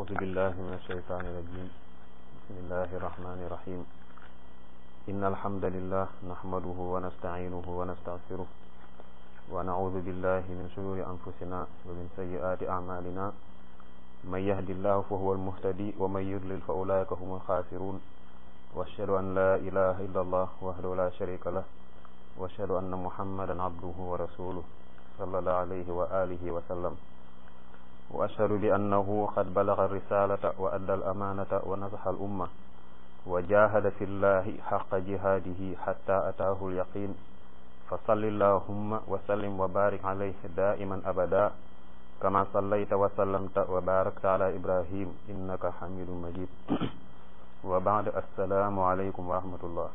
أعوذ بالله من الشيطان الرجيم بسم الله الرحمن الرحيم إن الحمد لله نحمده ونستعينه ونستغفره ونعوذ بالله من شرور أنفسنا ومن سيئات أعمالنا من يهد الله فهو المهتدي ومن يضلل فأولئك هم الخاسرون وأشهد أن لا إله إلا الله وحده لا شريك له وأشهد أن محمدا عبده ورسوله صلى الله عليه وآله وسلم وأشهد بأنه قد بلغ الرسالة وأدى الأمانة ونصح الأمة وجاهد في الله حق جهاده حتى أتاه اليقين فصل اللهم وسلم وبارك عليه دائما أبدا كما صليت وسلمت وباركت على إبراهيم إنك حميد مجيد وبعد السلام عليكم ورحمة الله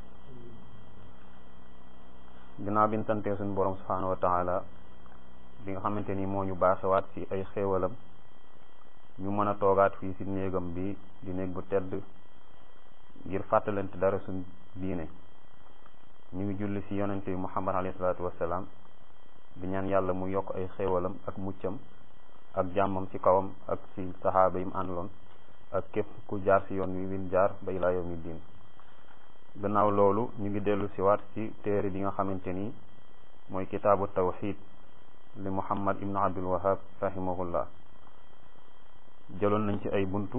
ginnaaw bi ñu santee suñu borom subhanahu wa taala bi nga xamante ni moo ñu baaxewaat ci ay xéewalam ñu mën a toogaat fii ci néegam bi di néeg bu tedd ngir fàttalante dara suñ diine ñu ngi julli ci yonente bi muhammad alayhi salaatu wassalaam di ñaan yàlla mu yokk ay xéewalam ak muccam ak jàmmam ci kawam ak ci saxaaba yi mu àndaloon ak képp ku jaar ci yoon wi win jaar ba ilaa yawmi diin gannaaw loolu ñu ngi dellu si waat ci téere bi nga xamante ni mooy kitaabu tawxid li muhammad ibnu abdul wahab rahimahullah jëloon nañ ci ay buntu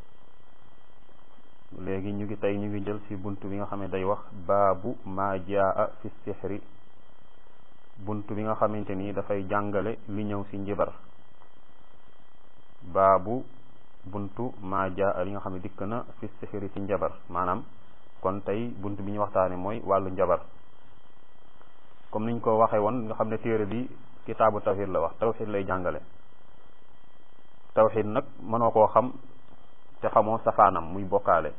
léegi ñu ngi tey ñu ngi jël ci buntu bi nga xam ne day wax baabu maa jaa fi sixri buntu bi nga xamante ni dafay jàngale li ñëw ci njibar baabu buntu maa jaa li nga xam ne dikk na fi sixri ci njabar maanaam kon tey bunt bi ñu waxtaane mooy wàllu njabar comme niñ ko waxee woon nga xam ne téere bi kitaabu tawxid la wax tawxid lay jàngale tawxid nag mënoo koo xam te xamoo safaanam muy bokkaale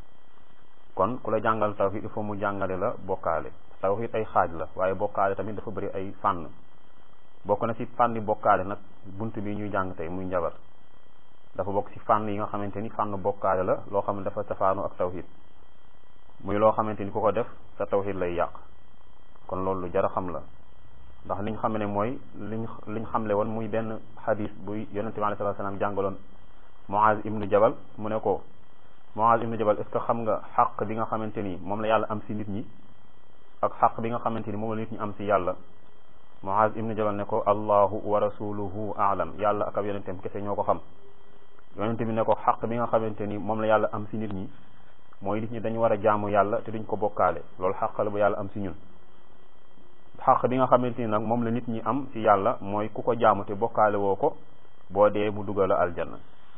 kon ku la jàngal tawxid il faut mu jàngale la bokkaale tawxid ay xaaj la waaye bokkaale tamit dafa bëri ay fànn bokk na ci fànni bokkaale nag bunt bi ñuy jàng tey muy njabar dafa bokk ci fànn yi nga xamante ni fànn bokkaale la loo xam ne dafa safaanu ak tawxid muy loo xamante ni ku ko def sa tawxid lay yàq kon loolu lu jar a xam la ndax liñ xam ne mooy liñ liñ xamle woon muy benn xadis buy yonente bi alayhi salaam jàngaloon Muaz ibnu Jabal mu ne ko Muaz ibnu Jabal est-ce que xam nga xaq bi nga xamante ni moom la yàlla am si nit ñi ak xaq bi nga xamante ni moom la nit ñi am si yàlla Muaz ibnu Jabal ne ko allahu wa rasuluhu aalam yàlla ak ab yonenteem kese ñoo ko xam yonente bi ne ko xaq bi nga xamante ni moom la yàlla am si nit ñi mooy nit ñi dañu war a jaamu yàlla te duñ ko bokkaale loolu xàq la bu yàlla am si ñun xàq bi nga xamante ni nag moom la nit ñi am si yàlla mooy ku ko jaamu te bokkaale woo ko boo dee mu dugal a aljanna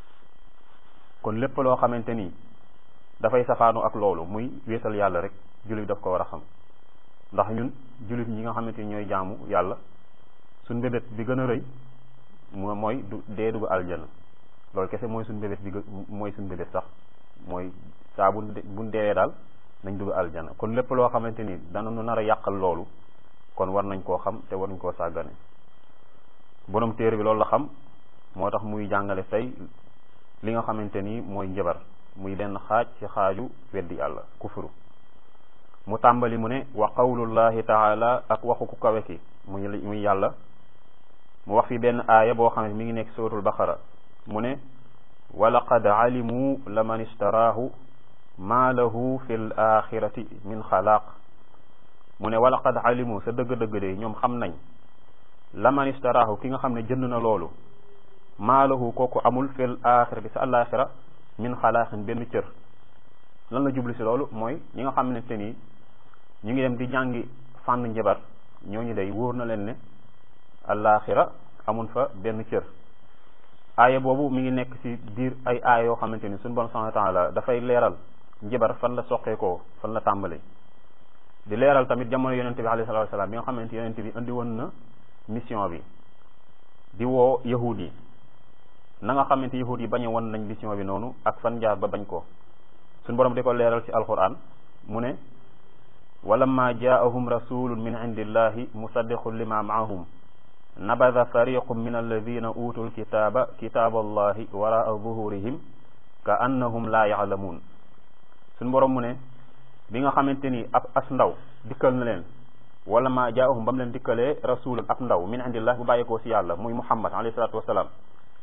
kon lépp loo xamante ni dafay safaanu ak loolu muy wéetal yàlla rek jullit daf ko war a xam ndax ñun jullit ñi nga xamante ni ñooy jaamu yàlla suñ mbébét bi gën a rëy moo mooy du dee dugg aljanna loolu kese mooy suñ mbébét bi mooy suñ mbébét sax mooy saa bu buñ deewee daal nañ dugg aljana kon lépp loo xamante ni dana nu nar a yàqal loolu kon war nañ koo xam te war nañ koo sàggane borom téere bi loolu la xam moo tax muy jàngale tey li nga xamante ni mooy njabar muy benn xaaj ci xaaju weddi yàlla kufuru mu tàmbali mu ne wa qawlullahi taala ak waxu ku kawe ki muy muy yàlla mu wax fi benn aaya boo xam ne mi ngi nekk suratul baqara mu ne walaqad alimu laman istaraahu maa lahu fi l axirati min xalaaq mu ne walaqad alimu sa dëgg-dëgg de ñoom xam nañ laman istaraahu ki nga xam ne jënd na loolu maa lahu kooku amul fi l axirati sa alaxira min xalaaqin benn cër lan la jubli si loolu mooy ñi nga xamante ni ñu ngi dem di jàngi fànn njabar ñooñu day wóor na leen ne alaxira amun fa benn cër aaya boobu mi ngi nekk ci biir ay aaya yoo xamante ni suñu bon subhanahu wa taala dafay leeral njabar fan la soqeekoo fan la tàmbali di leeral tamit jamono yonente bi alayhi salatu wasalaam bi nga xamante yonente bi indi woon na mission bi di woo yahud yi na nga xamante yahud yi bañe woon nañ mission bi noonu ak fan jaar ba bañ ko suñu borom di ko leeral ci alquran mu ne walamma jaahum rasulun min indillahi musaddiqun lima maahum nabada fariqu min alladina utu lkitaba kitaba allahi waraa zuhurihim ka annahum la yaalamuun suñ borom mu ne bi nga xamante ni ab as ndaw dikkal na leen wala ma jaahum ba mu leen dikkalee rasulun ab ndaw min indillah bu bàyyeekoo si yàlla muy muhammad alayhi salatu wasalaam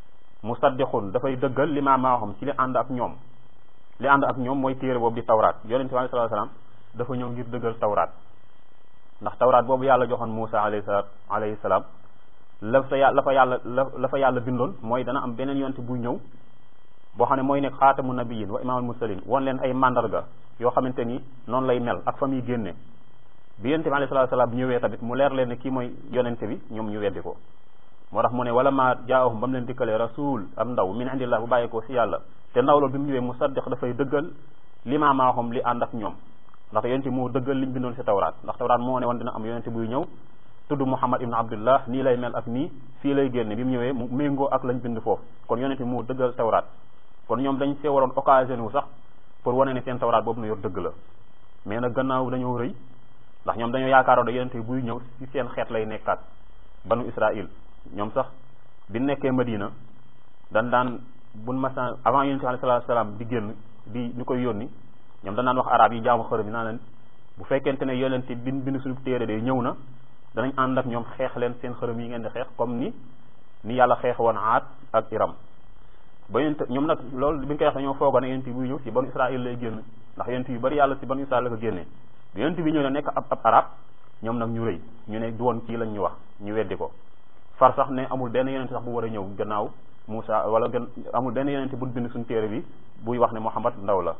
musaddiqun dafay dëggal li ma maaxam ci li ànd ak ñoom li ànd ak ñoom mooy téere boobu di tawraat yonente bi sallallahu alayhi wasallam dafa ñëw ngir dëggal tawraat ndax tawraat boobu yàlla joxoon Muusa alayhi salaam alayhi salaam la fa yàlla la fa yàlla la fa yàlla bindoon mooy dana am beneen yonente buy ñëw boo xam ne mooy nekk xaatamu nabiyin wa imaamul mursalin won leen ay mandarga yoo xamante ni noonu lay mel ak fa muy génne bi yonente bi alayhi salaatu salaam ñëwee tamit mu leer leen ne kii mooy yonente bi ñoom ñu weddi ko moo tax mu ne wala ma jaahum ba mu leen dikkalee rasul am ndaw min indillah bu bàyyi ko si yàlla te ndaw loolu bi mu ñëwee musaddiq dafay dëggal li ma maaxum li ànd ak ñoom ndax yonente moo dëggal liñ bindoon si tawraat ndax tawraat moo ne woon dina am yonente buy ñëw tudd Muhammad ibn Abdullah nii lay mel ak nii fii lay génne bi mu ñëwee mu méngoo ak lañ bind foofu kon yonente moo dëggal tawraat kon ñoom dañ see waroon occasion wu sax pour wane ne seen tawraat boobu na yor dëgg la mais nag gannaaw dañoo rëy ndax ñoom dañoo yaakaaroon da yonente buy ñëw ci seen xeet lay nekkaat banu Israil ñoom sax bi nekkee Madina dan daan buñ masa avant yonente bi alayhi salaam di génn di ñu koy yónni ñoom dan daan wax arab yi jaamu xërëm yi naa leen bu fekkente ne yonente bin bind suñu téere de ñëw na danañ ànd ak ñoom xeex leen seen xërëm yi ngeen di xeex comme ni ni yàlla xeex woon aat ak iram ba yonent ñoom nag loolu bi ñu koy wax dañoo foogoon ne yonent buy ñëw si banu Israël lay génn ndax yonent yu bari yàlla si banu Israël la ko génnee bi yonent bi ñëw ne nekk ab ab arab ñoom nag ñu rëy ñu ne du woon kii lañ ñu wax ñu weddi ko far sax ne amul benn yonent sax bu war a ñëw gannaaw Moussa wala gën amul benn yonent bu bind suñu téere bi buy wax ne Muhammad ndaw la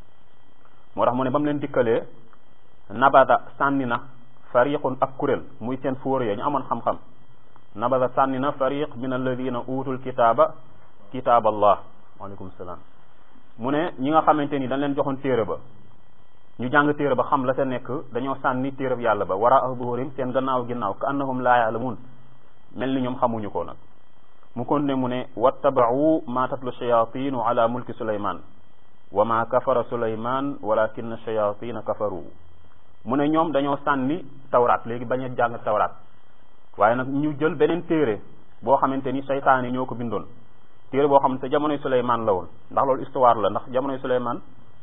moo tax mu ne ba mu leen dikkalee nabada sànni na fariqun ak kuréel muy seen fóore ya ñu amoon xam-xam nabada sànni na fariq min alladina utul kitaaba kitaab allah waaleykum salaam mu ne ñi nga xamante ni dañ leen joxoon téere ba ñu jàng téere ba xam la sa nekk dañoo sànni téere bi yàlla ba wara zuhurim seen gannaaw ginnaaw ka annahum laa yaalamuun mel ni ñoom xamuñu ko nag mu continué mu ne wattabau ma tatlu shayatinu ala mulki suleyman wa ma kafara suleyman walakin shayatina kafaru mu ne ñoom dañoo sànni tawraat léegi bañ a jàng tawraat waaye nag ñu jël beneen téere boo xamante ni saytaan yi ñoo ko bindoon téere boo xam ne jamonoy Suleymaan la woon ndax loolu histoire la ndax jamonoy Suleymaan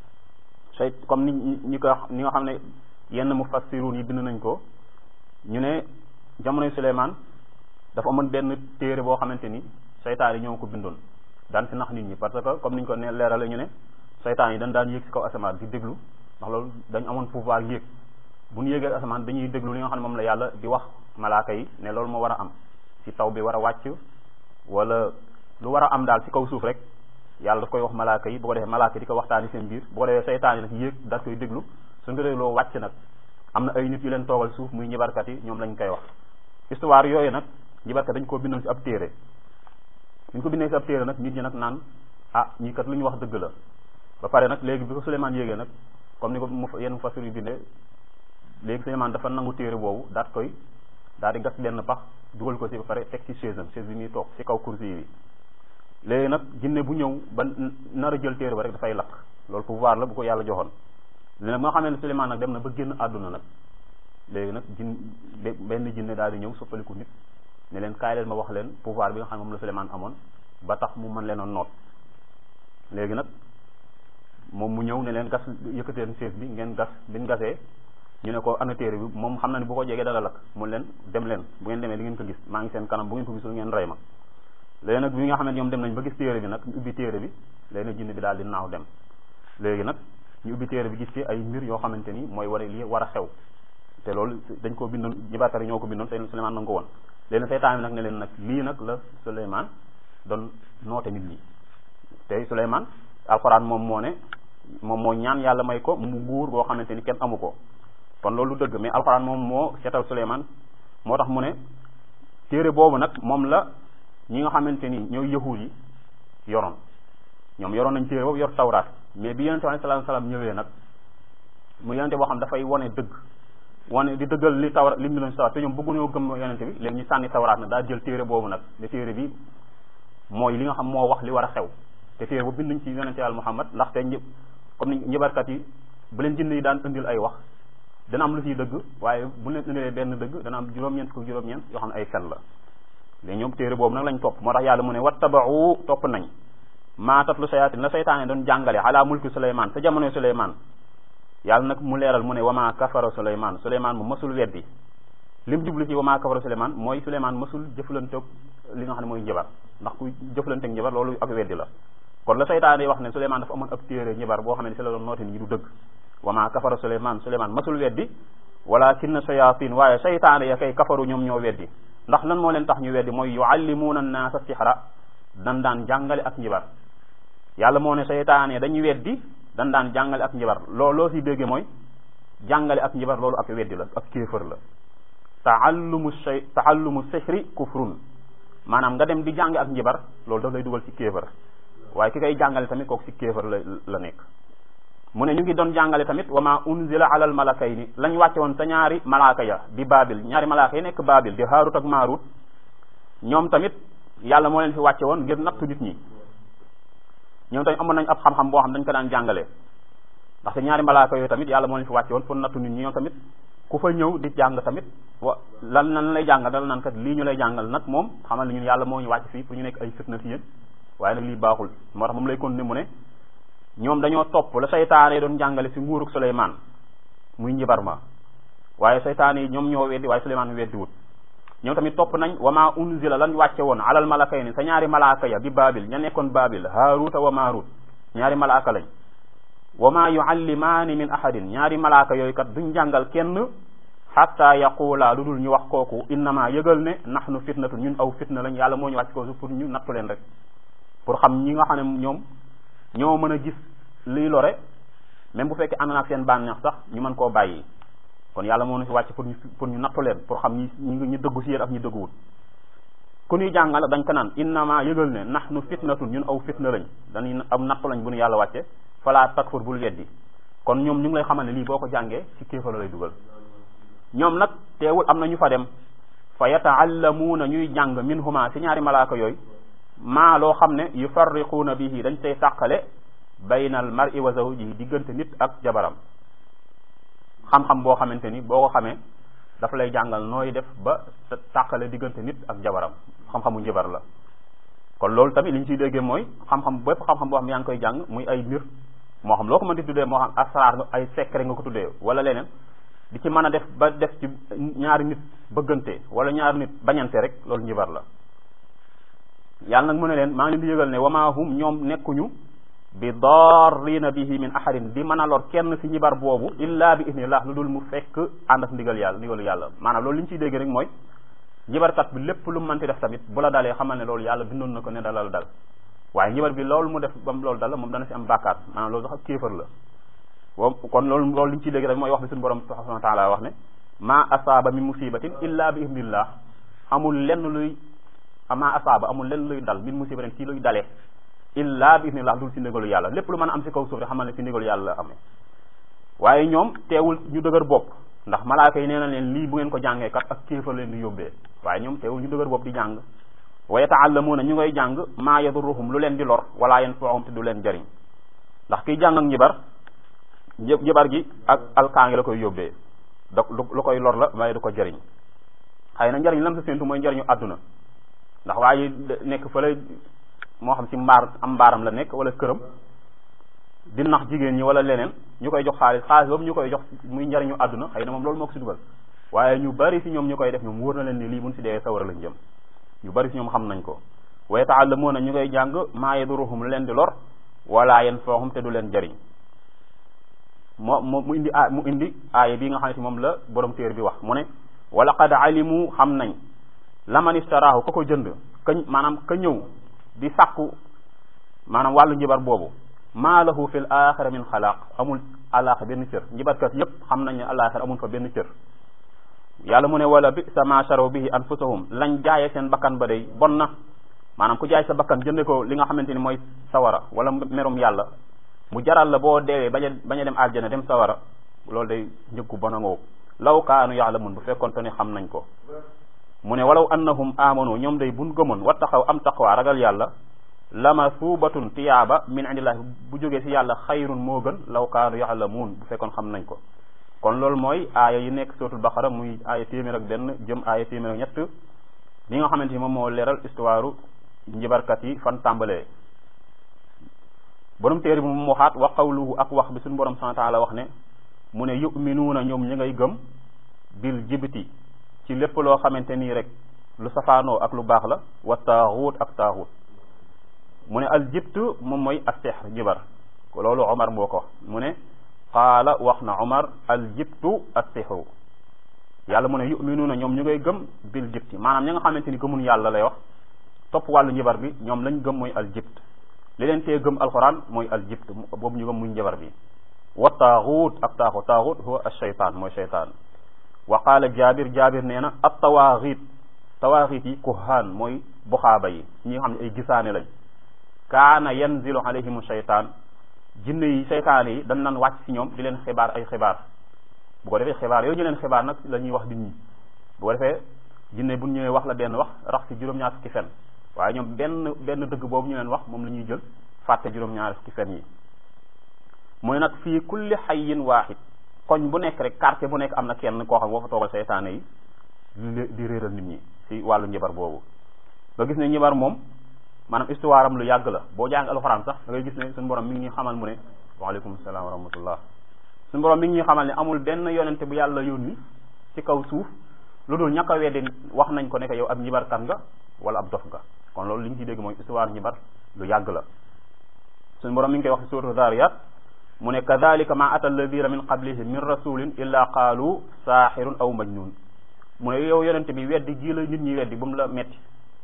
say comme ni ñi ko ni nga xam ne yenn mufassirun yi bind nañ ko ñu ne jamonoy Suleymaan dafa amoon benn téere boo xamante ni saytaan yi ñoo ko bindoon daan si nax nit ñi parce que comme niñ ko ne leerale ñu ne saytaan yi dañ daan yéeg si kaw asamaan di déglu ndax loolu dañ amoon pouvoir yéeg bu ñu yéegee asamaan dañuy déglu li nga xam ne moom la yàlla di wax malaaka yi ne loolu moo war a am si taw bi war a wàcc wala lu war a am daal ci kaw suuf rek yàlla daf koy wax malaaka yi bu ko defee malaaka yi di ko waxtaani seen biir bu ko defee saytaan yi nag yéeg daal koy déglu suñ ko dégloo wàcc nag am na ay nit yu leen toogal suuf muy ñibarkat yi ñoom lañ koy wax histoire yooyu nag ñibarkat dañ koo bindoon ci ab téere ñu ko bindee ci ab téere nag nit ñi nag naan ah ñii kat lu ñu wax dëgg la ba pare nag léegi bi ko Souleymane yéegee nag comme ni ko mu yenn fasir yu bindee léegi Souleymane dafa nangu téere boobu daat koy daal di gas benn pax dugal ko ci ba pare teg ci chaise am chaise bi muy toog ci kaw kursi yi léegi nag jinne bu ñëw ba nar a jël téere ba rek dafay lakk loolu pouvoir la bu ko yàlla joxoon léegi nag moo xamee ne Souleymane nag dem na ba génn àdduna nag léegi nag jin benn jinne daal di ñëw soppaliku nit ne leen kaay leen ma wax leen pouvoir bi nga xam ne moom la Souleymane amoon ba tax mu mën leen a noot léegi nag moom mu ñëw ne leen gas yëkkateen chaise bi ngeen gas biñ gasee ñu ne ko ana téere bi moom xam na ne bu ko jegee dana lakk mu leen dem leen bu ngeen demee di ngeen ko gis maa ngi seen kanam bu ngeen ko gisul ngeen rey ma léegi nag bi nga xam ne ñoom dem nañ ba gis téere bi nag ñu ubbi téere bi léegi nag jinne bi daal di naaw dem léegi nag ñu ubbi téere bi gis ci ay mbir yoo xamante ni mooy war a lii war a xew te loolu dañ koo bindoon jibaatari ñoo ko bindoon te Souleymane na nga ko woon léegi seytaan bi nag ne leen nag lii nag la Souleymane doon noote nit ñi te Souleymane alxuraan moom moo ne moom moo ñaan yàlla may ko mu nguur goo xamante ni kenn amu ko kon loolu dëgg mais alxuraan moom moo seetal Souleymane moo tax mu ne téere boobu nag moom la ñi nga xamante ni ñooy yahuud yi yoroon ñoom yoroon nañ téere boobu yor tawraat mais bi yonente bi alayhi salaatu salaam ñëwee nag mu yonente boo xam dafay wane dëgg wane di dëggal li tawraat li mu doon tawraat te ñoom bëgguñoo gëm yonente bi léegi ñu sànni tawraat nag daa jël téere boobu nag ne téere bi mooy li nga xam moo wax li war a xew te téere boobu bind nañ ci yonente yàlla Muhammad ndaxte ñëpp comme ni ñëbarkat yi bu leen jinn yi daan indil ay wax dana am lu ciy dëgg waaye bu leen indilee benn dëgg dana am juróom-ñeent ko juróom-ñeent yoo xam ne ay fen la léegi ñoom téere boobu nag lañ topp moo tax yàlla mu ne wattabau topp nañ maa tatlu sayaatin la saytaane doon jàngale ala mulki Souleymane sa jamonoy Souleymane yàlla nag mu leeral mu ne wama kafara Souleymane Souleymane mu mësul weddi lim jublu ci wama kafara Souleymane mooy Souleymane mësul jëflanteeg li nga xam ne mooy njabar ndax ku jëflante ak njibar loolu ak weddi la kon la saytaane wax ne Suleymaan dafa amoon ab téere njibar boo xam ne si la doon noote nit ñi du dëgg wa ma kafara Suleymaan Suleymaan masul weddi walakinna shayatin waaye saytaane ya kay kafaru ñoom ñoo weddi ndax lan moo leen tax ñu weddi mooy yuallimuuna annaasa sixra dan daan jàngale ak njibar yàlla moo ne saytaane dañuy weddi dan daan jàngale ak njibar loolu loo si dégge mooy jàngale ak njibar loolu ak weddi la ak kéefër la taallumu shay taallumu sixri kufrun maanaam nga dem di jàng ak njibar loolu daf lay dugal ci kéefër waaye ki koy jàngale tamit kooku ci kéefër la la nekk mu ne ñu ngi doon jàngale tamit wa ma unzila ala al malakayni lañ wàcce woon sa ñaari malaaka ya di baabil ñaari malaaka yi nekk baabil di haarut ak maarut ñoom tamit yàlla moo leen fi wàcce woon ngir nattu nit ñi ñoom tamit amoon nañ ab xam-xam boo xam dañ ko daan jàngale ndaxte ñaari malaaka yooyu tamit yàlla moo leen fi wàcce woon pour nattu nit ñi ñoom tamit ku fa ñëw di jàng tamit wa lan lan lay jàngal dala naan kat lii ñu lay jàngal nag moom xamal ne ñun yàlla moo ñu wàcc fii pour ñu nekk ay fitna ci yéen waaye nag lii baaxul moo tax moom lay continuer mu ne ñoom dañoo topp la saytaane doon jàngale si nguuruk Suleymaan muy njibar ma waaye saytaane yi ñoom ñoo weddi waaye Suleymaan weddi wut ñoom tamit topp nañ wa ma unzila lan wàcce woon alal malakayni sa ñaari malaaka ya bi baabil ña nekkoon baabil haaruta wa maarut ñaari malaaka lañ wa ma yuallimaani min ahadin ñaari malaaka yooyu kat duñ jàngal kenn xatta yaqula lu dul ñu wax kooku innama yëgal ne nahnu fitnatu ñun aw fitna lañ yàlla moo ñu wàcc kooku pour ñu nattu leen rek pour xam ñi nga xam ne ñoom ñoo mën a gis liy lore même bu fekkee ànd na ak seen bànneex sax ñu mën koo bàyyi kon yàlla moo ñu fi wàcc pour ñu pour ñu nattu leen pour xam ñi ñi ñu dëggu si yéen ak ñi dëgguwul ku ñuy jàngal dañ ko naan innama yëgal ne nahnu fitnatun ñun aw fitna lañ dañuy am nattu lañ bu ñu yàlla wàcce fala takfur bul weddi kon ñoom ñu ngi lay xamal ne lii boo ko jàngee ci kéefar lay dugal ñoom nag teewul am na ñu fa dem fa yataallamuuna ñuy jàng minhuma ci ñaari malaaka yooyu maa loo xam ne yufarriquuna bihi dañ tey tàqale bayna al mar'i wa zawjihi diggante nit ak jabaram xam-xam boo xamante ni boo ko xamee dafa lay jàngal nooy def ba sa tàqale diggante nit ak jabaram xam-xamu njabar la kon loolu tamit li ñu ciy déggee mooy xam-xam bépp xam-xam boo xam yaa ngi koy jàng muy ay mbir moo xam loo ko mën di tuddee moo xam asraar ay secret nga ko tuddee wala leneen di ci mën a def ba def ci ñaari nit bëggante wala ñaari nit bañante rek loolu njibar la yàlla nag mu ne leen maa ngi leen di yëgal ne wama hum ñoom nekkuñu bi darrina bihi min ahadin di mën a lor kenn ci njibar boobu illa bi idnillah lu dul mu fekk ànd ak ndigal yàlla ndigalu yàlla maanaam loolu li ñu ciy dégg rek mooy njibarkat bi lépp lu mënti def tamit bu la dalee xamal ne loolu yàlla bindoon na ko ne dalal dal waaye njibar bi loolu mu def bam loolu dal moom dana ci am bàkkaar maanaam loolu sax ak kéefër la wa kon loolu loolu li ñu ciy dégg rek mooy wax bi suñu borom subhanahu wa taala wax ne ma asaaba min musibatin illa bi idnillah amul lenn luy ma asaaba amul lenn luy dal min musibatin ci luy dalee illa bi idnillah dul ci ndigalu yàlla lépp lu mën a am ci kaw suuf rek xamal ne ci ndigalu yàlla la amee waaye ñoom teewul ñu dëgër bopp ndax malaaka yi nee na leen lii bu ngeen ko jàngee kat ak kéefar leen di yóbbee waaye ñoom teewul ñu dëgër bopp di jàng wa yataallamuuna ñu ngay jàng maa yadurruhum lu leen di lor wala yanfa'uhum te du leen jariñ ndax kiy jàng ak njibar njibar gi ak alkaangi la koy yóbbee da lu koy lor la waaye du ko jariñ xëy na njariñ lam sa séentu mooy njariñu àdduna ndax waaye nekk fële moo xam ci mbaar am mbaaram la nekk wala këram di nax jigéen ñi wala leneen ñu koy jox xaalis xaalis boobu ñu koy jox muy njariñu àdduna xëy na moom loolu moo ko si dugal waaye ñu bari si ñoom ñu koy def ñoom wóor na leen ni lii buñ si dee sawara lañ jëm ñu bari si ñoom xam nañ ko wa yata'allamuuna ñu koy jàng maa yaduruhum lu leen di lor wala yanfa'uhum te du leen jariñ moo moo mu indi a mu indi aaya bi nga xam ne moom la borom téer bi wax mu ne wa laqad alimu xam nañ laman istaraahu ka ko jënd ka maanaam ka ñëw di sàkku maanaam wàllu njibar boobu maa lahu fil axira min xalaaq amul alaxa benn cër njibarkat yépp xam nañ ne alaxira amul fa benn cër yàlla mu ne wala bi sa ma sharaw bihi anfusahum lañ jaayee seen bakkan ba day bon na maanaam ku jaay sa bakkan jënde ko li nga xamante ni mooy sawara wala merum yàlla mu jaral la boo deewee bañ a bañ a dem aljana dem sawara loolu day njëkku bon a ngoo law kaanu yaalamun bu fekkoon te ne xam nañ ko mu ne walaw annahum amanu ñoom day buñ gëmoon wa taxaw am taqwa ragal yàlla lama suubatun tiyaaba min indillahi bu jógee ci yàlla xayrun moo gën law kaanu yaalamuun bu fekkoon xam nañ ko kon loolu mooy aaya yi nekk suratul baqara muy aaya téeméer ak benn jëm aaya téeméer ak ñett li nga xamante ni moom moo leeral histoire njibarkat yi fan tàmbalee borom téere bi mu waxaat wa qawluhu ak wax bi suñu borom subhanahu wa taala wax ne mu ne yuminuuna ñoom ñi ngay gëm bil jibti ci lépp loo xamante nii rek lu safaanoo ak lu baax la wa taaxuut ak taaxuut mu ne al jibtu moom mooy as sihr jibar loolu Omar moo ko wax mu ne qaala wax na Omar al jibtu as sihru yàlla mu ne yuminuuna ñoom ñu ngay gëm bil jibti maanaam ñi nga xamante ni gëmun yàlla lay wax topp wàllu njibar bi ñoom lañ gëm mooy al jibt li leen tee gëm alquran mooy al jibt boobu ñu gëm muy njibar bi wa taaxuut ak taaxut taaxut huwa ashaytaan mooy shaytaan wa qaala jaabir jaabir nee na at tawaaxiit tawaaxiit yi kuhaan mooy buxaaba yi ñi nga xam ne ay gisaane lañ kaana yanzilu alayhimu shaytaan jinne yi seytaane yi dañ nan wàcc si ñoom di leen xibaar ay xibaar bu ko defee xibaar yooyu ñu leen xibaar nag la ñuy wax nit ñi bu ko defee jinne bu ñëwee wax la benn wax rax si juróom-ñaar fukki fen waaye ñoom benn benn dëgg boobu ñu leen wax moom la ñuy jël fàtte juróom-ñaar fukki fen yi mooy nag fii kulli xayin waaxid koñ bu nekk rek quartier bu nekk am na kenn koo xam boo fa toogal seytaane yi di réeral nit ñi si wàllu njibar boobu nga gis ne njibar moom maanaam histoire am lu yàgg la boo jàng alxuraan sax da ngay gis ne suñu borom mi ngi ñuy xamal mu ne waaleykum salaam wa rahmatullah suñu borom mi ngi ñuy xamal ne amul benn yonente bu yàlla yónni ci kaw suuf lu dul ñàkk a weddi wax nañ ko ne que yow ab njibarkat nga wala ab dof nga kon loolu li ñu ciy dégg mooy histoire njibar lu yàgg la suñu borom mi ngi koy wax ci suuratu Zaariyaat mu ne kadalika ma ata alladina min qablihim min rasulin illa qaalu saaxirun aw majnun mu ne yow yonente bi weddi ji la nit ñi weddi bu mu la metti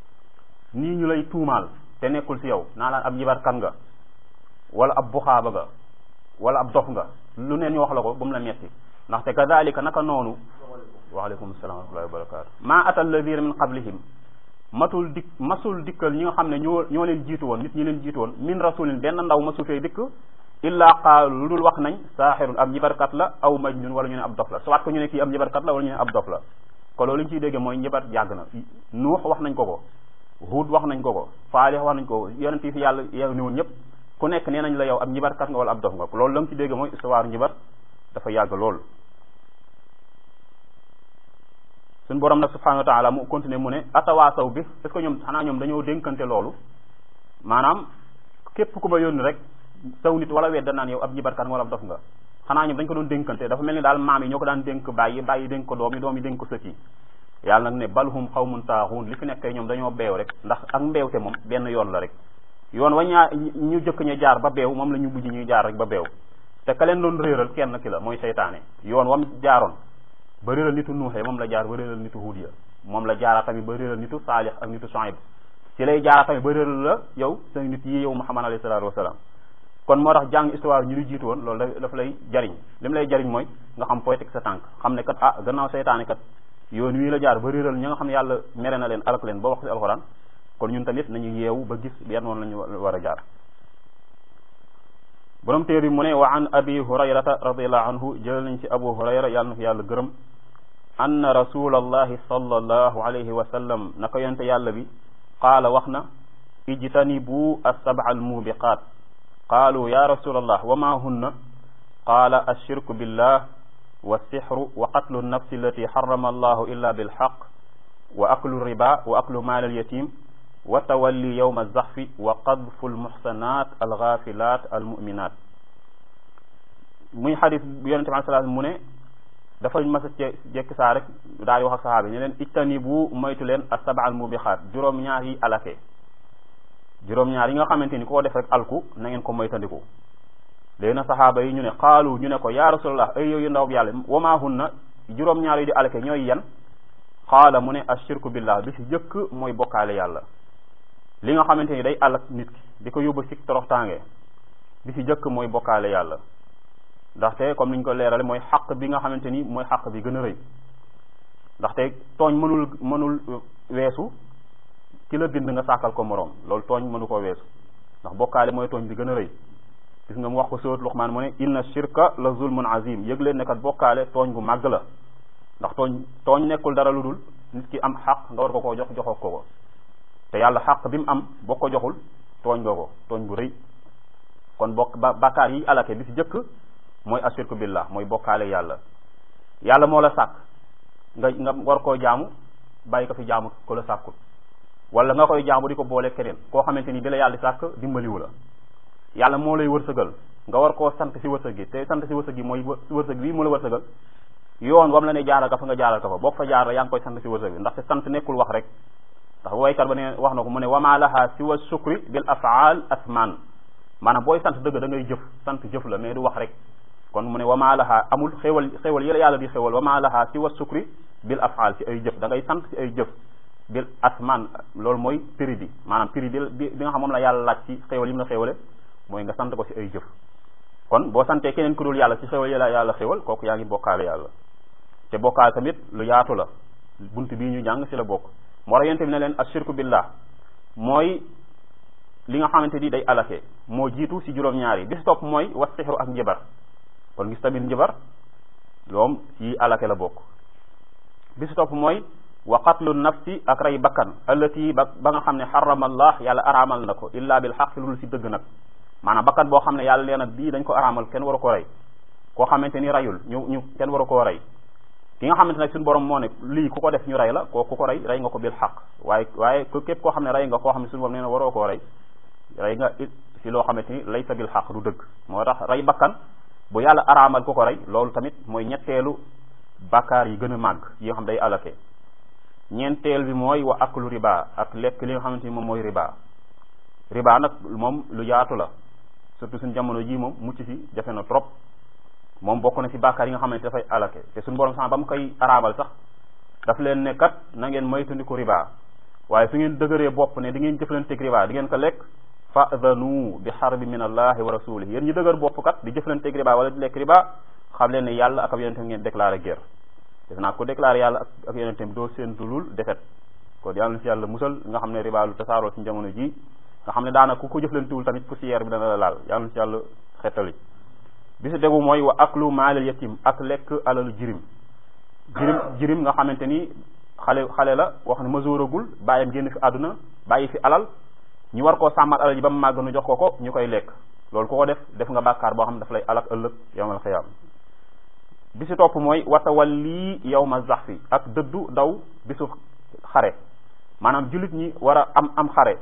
nii ñu lay tuumaal te nekkul ci yow naa laan ab njibarkat nga wala ab buxaaba nga wala ab dof nga lu neen ñu wax la ko bu mu la metti ndaxte kadalika naka noonu waaleykum salaam wa rahmatullahi wa barakatu ma ata alladina min qablihim matul dik masul dikkal ñi nga xam ne ñoo ñoo leen jiitu woon nit ñi leen jiitu woon min rasulin benn ndaw masul fee dikk illa qaalu lu dul wax nañ saaxirun ab njibarkat la aw majnun wala ñu ne ab dof la soit ko ñu ne kii ab njibarkat la wala ñu ne ab dof la ko loolu ñu ciy dégge mooy njibar yàgg na nuux wax nañ ko ko huud wax nañ ko ko faalix wax nañ ko ko yonent yi fi yàlla yow ni woon ñëpp ku nekk nee nañ la yow ab njibarkat nga wala ab dof nga loolu la nga ci dégge mooy histoire njibar dafa yàgg lool suñ borom nag subhanahu wa taala mu continuer mu ne atawaasaw bi est ce que ñoom xanaa ñoom dañoo dénkante loolu maanaam képp ku ma yónni rek saw nit wala wedda naan yow ab njibarkat nga wala ab dof nga xanaa ñoom dañ ko doon dénkante dafa mel ni daal maam yi ñoo ko daan dénk bàyyi bàyyi dénk ko doom yi doom yi dénk ko sët yi yàlla nag ne balhum xawmun taaxuun li fi nekk ñoom dañoo beew rek ndax ak mbeewte moom benn yoon la rek yoon wa ñaa ñu jëkk ñu jaar ba beew moom la ñu mujj ñuy jaar rek ba beew te ka leen doon réeral kenn ki la mooy seytaane yoon wam jaaroon ba réeral nitu nuuxee moom la jaar ba réeral nitu huud ya moom la jaara tamit ba réeral nitu saalix ak nitu Shuayb ci lay jaara tamit ba réeral la yow sa nit yi yow Muhammad alayhi salaatu wasalaam kon moo tax jàng histoire ñu lu jiitu woon loolu daf lay jariñ li mu lay jariñ mooy nga xam fooy teg sa tànk xam ne kat ah gannaaw seytaane kat yoon wii la jaar ba réeral ñi nga xam ne yàlla mere na leen alak leen ba wax ci alxuraan kon ñun tamit nañu yeewu ba gis yan woon lañu war a jaar borom téer bi mu ne wa an abi hurayrata radiallahu anhu jël nañ ci abu hurayra yàlla na ko yàlla gërëm anna rasulallahi sallallahu alayhi wa sallam naka yonte yàlla bi qaala wax na ijtanibu as-sab'a al-mubiqaat qaalu ya rasulallah wa ma hunna qaala ashirku billah wa sixru wa qatlu nafsi allati harrama allahu illa bilxaq wa aklu riba wa aklu maal alyatim wa tawalli yowma alzaxfi wa qadfu almuxsanat algaafilat almuminat muy xadis bu yonente bi sallam mu ne dafa mas a jekki saa rek daal di wax ak saxaaba yi ne leen ijtanibu moytu leen asaba almubixaat juróom-ñaar yi alake juróom-ñaar yi nga xamante ni koo def rek alku na ngeen ko moytandiku léegi na saxaaba yi ñu ne xaalu ñu ne ko ya rasulallah ay yow yu ndaw yàlla wamaahunna juróom-ñaar yi di alake ñooy yan xaala mu ne ashirku billah bi si jëkk mooy bokkaale yàlla li nga xamante ni day alak nit ki di ko yóbbu ci toroxtaange bi si jëkk mooy bokkaale yàlla ndaxte comme niñ ko leerale mooy xaq bi nga xamante ni mooy xaq bi gën a rëy ndaxte tooñ mënul mënul weesu ki la bind nga sàkkal ko moroom loolu tooñ mënu koo weesu ndax bokkaale mooy tooñ bi gën a rëy gis nga mu wax ko sóot Luqmaan mu ne inna shirka la zulmun azim yëg leen ne kat bokkaale tooñ bu màgg la ndax tooñ tooñ nekkul dara lu dul nit ki am xaq nga war ko koo jox joxoo ko ko te yàlla xaq bi mu am boo ko joxul tooñ nga ko tooñ bu rëy kon bokk ba bakkaar yi alake bi si jëkk mooy ashirku billah mooy bokkaale yàlla yàlla moo la sàkk nga nga war koo jaamu bàyyi ko fi jaamu ko la sàkkul wala nga koy jaamu di ko boole keneen koo xamante ni bi la yàlla sàkk dimbaliwu la yàlla moo lay wërsëgal nga war koo sant si wërsëg gi te sant si wërsëg gi mooy wërsëg bii mu la wërsëgal yoon wam la ne jaaral ka fa nga jaaral ka fa boo fa jaar yaa ngi koy sant si wërsëg bi ndaxte sant nekkul wax rek ndax waykat ba ne wax na ko mu ne wama laha siwa sukri bil afaal asman maanaam booy sant dëgg da ngay jëf sant jëf la mais du wax rek kon mu ne wama laha amul xéwal xéwal yëla yàlla di xéwal wama laha siwa sukri bil afaal ci ay jëf da ngay sant ci ay jëf bil asman loolu mooy prix bi maanaam prix bi bi nga xam moom la yàlla laaj ci xéwal yi mu la xéwale mooy nga sant ko ci ay jëf kon boo santee keneen ku dul yàlla ci xéwal yàlla yàlla xéwal kooku yaa ngi bokkaale yàlla te bokkaale tamit lu yaatu la bunt bii ñu jàng ci la bokk moo tax yonent bi ne leen ashirku billah mooy li nga xamante ni day alake moo jiitu ci juróom-ñaar yi bis topp mooy was sixru ak njibar kon gis tamit njibar loom yi alake la bokk bis topp mooy wa qatlu nafsi ak rey bakkan allati ba ba nga xam ne xarama allah yàlla araamal na ko illa bil xaq lu ci dëgg nag maanaam bakkan boo xam ne yàlla leen a bii dañ ko araamal kenn waru ko rey koo xamante ni reyul ñu ñu kenn waru koo rey ki nga xamante nag suñu borom moo ne lii ku ko def ñu rey la koo ku ko rey rey nga ko bil xaq waaye waaye képp koo xam ne rey nga koo xam ne suñu borom nee na waroo koo rey rey nga it si loo xamante ni laysa bil xaq du dëgg moo tax rey bakkan bu yàlla araamal ku ko rey loolu tamit mooy ñetteelu bakkaar yi gën a màgg yi nga xam day alake ñeenteel bi mooy wa aklu riba ak lekk li nga xamante ni moom mooy riba riba nag moom lu yaatu la surtout suñu jamono ji moom mucc si jafe na trop moom bokk na ci bàkkaar yi nga xamante dafay alake te suñu borom sax ba mu koy araamal sax daf leen ne kat na ngeen moytandiku riba waaye su ngeen dëgëree bopp ne di ngeen jëflanteeg riba di ngeen ko lekk fa'dhanu bi harbi min allahi wa rasulihi yéen ñu dëgër bopp kat di jëflanteeg riba wala di lekk riba xam leen ne yàlla ak ab yonentam ngeen déclaré guerre def naa ko déclaré yàlla ak ak yonentam doo séentulul defet kon yàlla na ci yàlla musal nga xam ne riba lu tasaaroo ci jamono ji nga xam ne daanaka ku ko jëflantewul tamit poussière bi dana la laal yàlla na ci yàlla xettali bi si degu mooy wa aklu maalal yatim ak lekk alalu jirim jirim jirim nga xamante ni xale xale la wax ne masooragul bàyyam génn fi àdduna bàyyi fi alal ñu war koo sàmmal alal ji ba mu màgg nu jox ko ko ñu koy lekk loolu ku ko def def nga bàkkaar boo xam ne daf lay alak ëllëg yawmal xiyaam bi si topp mooy watawalli yawma zaxfi ak dëddu daw bisu xare maanaam jullit ñi war a am am xare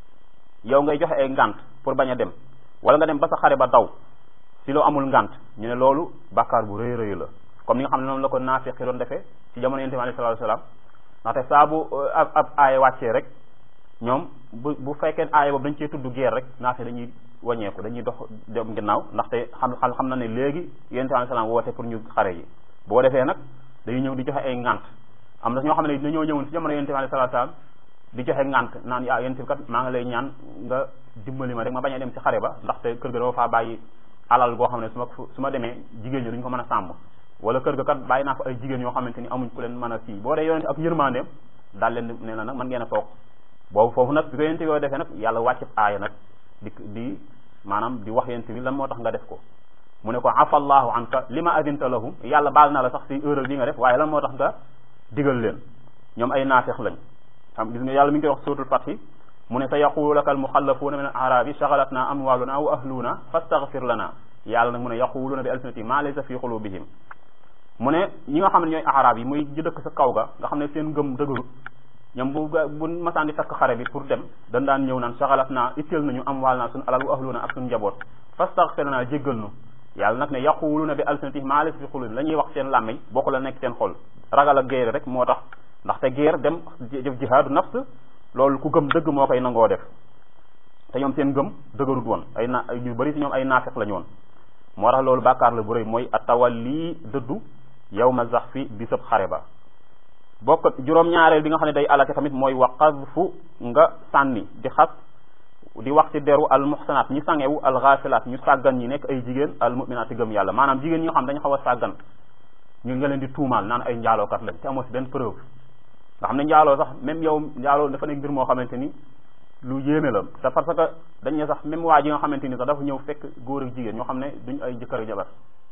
yow ngay joxe ay ngant pour bañ a dem wala nga dem ba sa xare ba daw si loo amul ngant ñu ne loolu bàkkaar bu rëy rëy la comme ni nga xam ne noonu la ko naafiqi doon defee ci jamono yonent bi alayhi salaatu wasalaam ndaxte saa bu ab ab aaya wàccee rek ñoom bu bu fekkee aaya boobu dañ cee tudd guerre rek naafiq dañuy wàññeeku dañuy dox dem ginnaaw ndaxte xam xam xam na ne léegi yonent bi alayhi salaam woote pour ñu xare yi boo defee nag dañuy ñëw di joxe ay ngant am na ñoo xam ne dañoo ñëwoon si jamono yonent bi alayhi salaatu wasalaam di joxe ngant naan yaa yonent bi kat maa ngi lay ñaan nga dimbali ma rek ma bañ a dem ci xare ba ndaxte kër ga dama faa bàyyi alal goo xam ne su ma su ma demee jigéen ñi duñ ko mën a sàmm wala kër ga kat bàyyi naa fa ay jigéen yoo xamante ni amuñ ku leen mën a sii boo dee yonente ak yërmandeem daal leen ne la nag mën ngeen a toog boobu foofu nag bi ko yonente yoo defee nag yàlla wàccib aaya nag di di maanaam di wax yonente bi lan moo tax nga def ko mu ne ko afallahu anka lima adinta lahum yàlla baal na la sax si erreur bi nga def waaye lan moo tax nga digal leen ñoom ay naafeq lañ xam gis nga yàlla mi ngi koy wax suuratul fathi mu ne sa yaqulu laka almuxallafuuna min al arabi shagalatna amwaluna wa ahluna fastaghfir lana yàlla nag mu ne yaquluuna bi alsinati ma laysa fi qulubihim mu ne ñi nga xam ne ñooy arab yi muy ji dëkk sa kaw ga nga xam ne seen ngëm dëgërut ñoom bu bu masaan di takk xare bi pour dem dañ daan ñëw naan shagalatna itteel nañu amwal naa suñu alal wa ahluna ak suñu njaboot fastaghfir lana jéggal nu yàlla nag ne yaquluuna bi alsinati ma laysa fi qulubihim la ñuy wax seen làmmiñ bokku la nekk seen xol ragal ak géer rek moo tax ndaxte géer dem jëf jihaadu nafs loolu ku gëm dëgg moo koy nangoo def te ñoom seen gëm dëgërut woon ay na ñu bari si ñoom ay naafeq la ñu woon moo tax loolu bàkkaar la bu rëy mooy atawalli dëddu yawma zaxfi bisab xare ba bokk juróom-ñaareel bi nga xam ne day alake tamit mooy wa qadfu nga sànni di xas di wax ci deru al muhsanat ñi sangewu al ghafilat ñu sàggan ñi nekk ay jigéen al mu'minat gëm yàlla maanaam jigéen ñi nga xam dañu xaw a sàggan ñu nga leen di tuumaal naan ay njaalookat lañ te amoo si benn preuve nga xam ne njaaloo sax même yow njaaloo dafa nekk mbir moo xamante ni lu yéeme la te parce que dañ ne sax même waa ji nga xamante ni sax dafa ñëw fekk góor ak jigéen ñoo xam ne duñ ay jëkkër ak jabar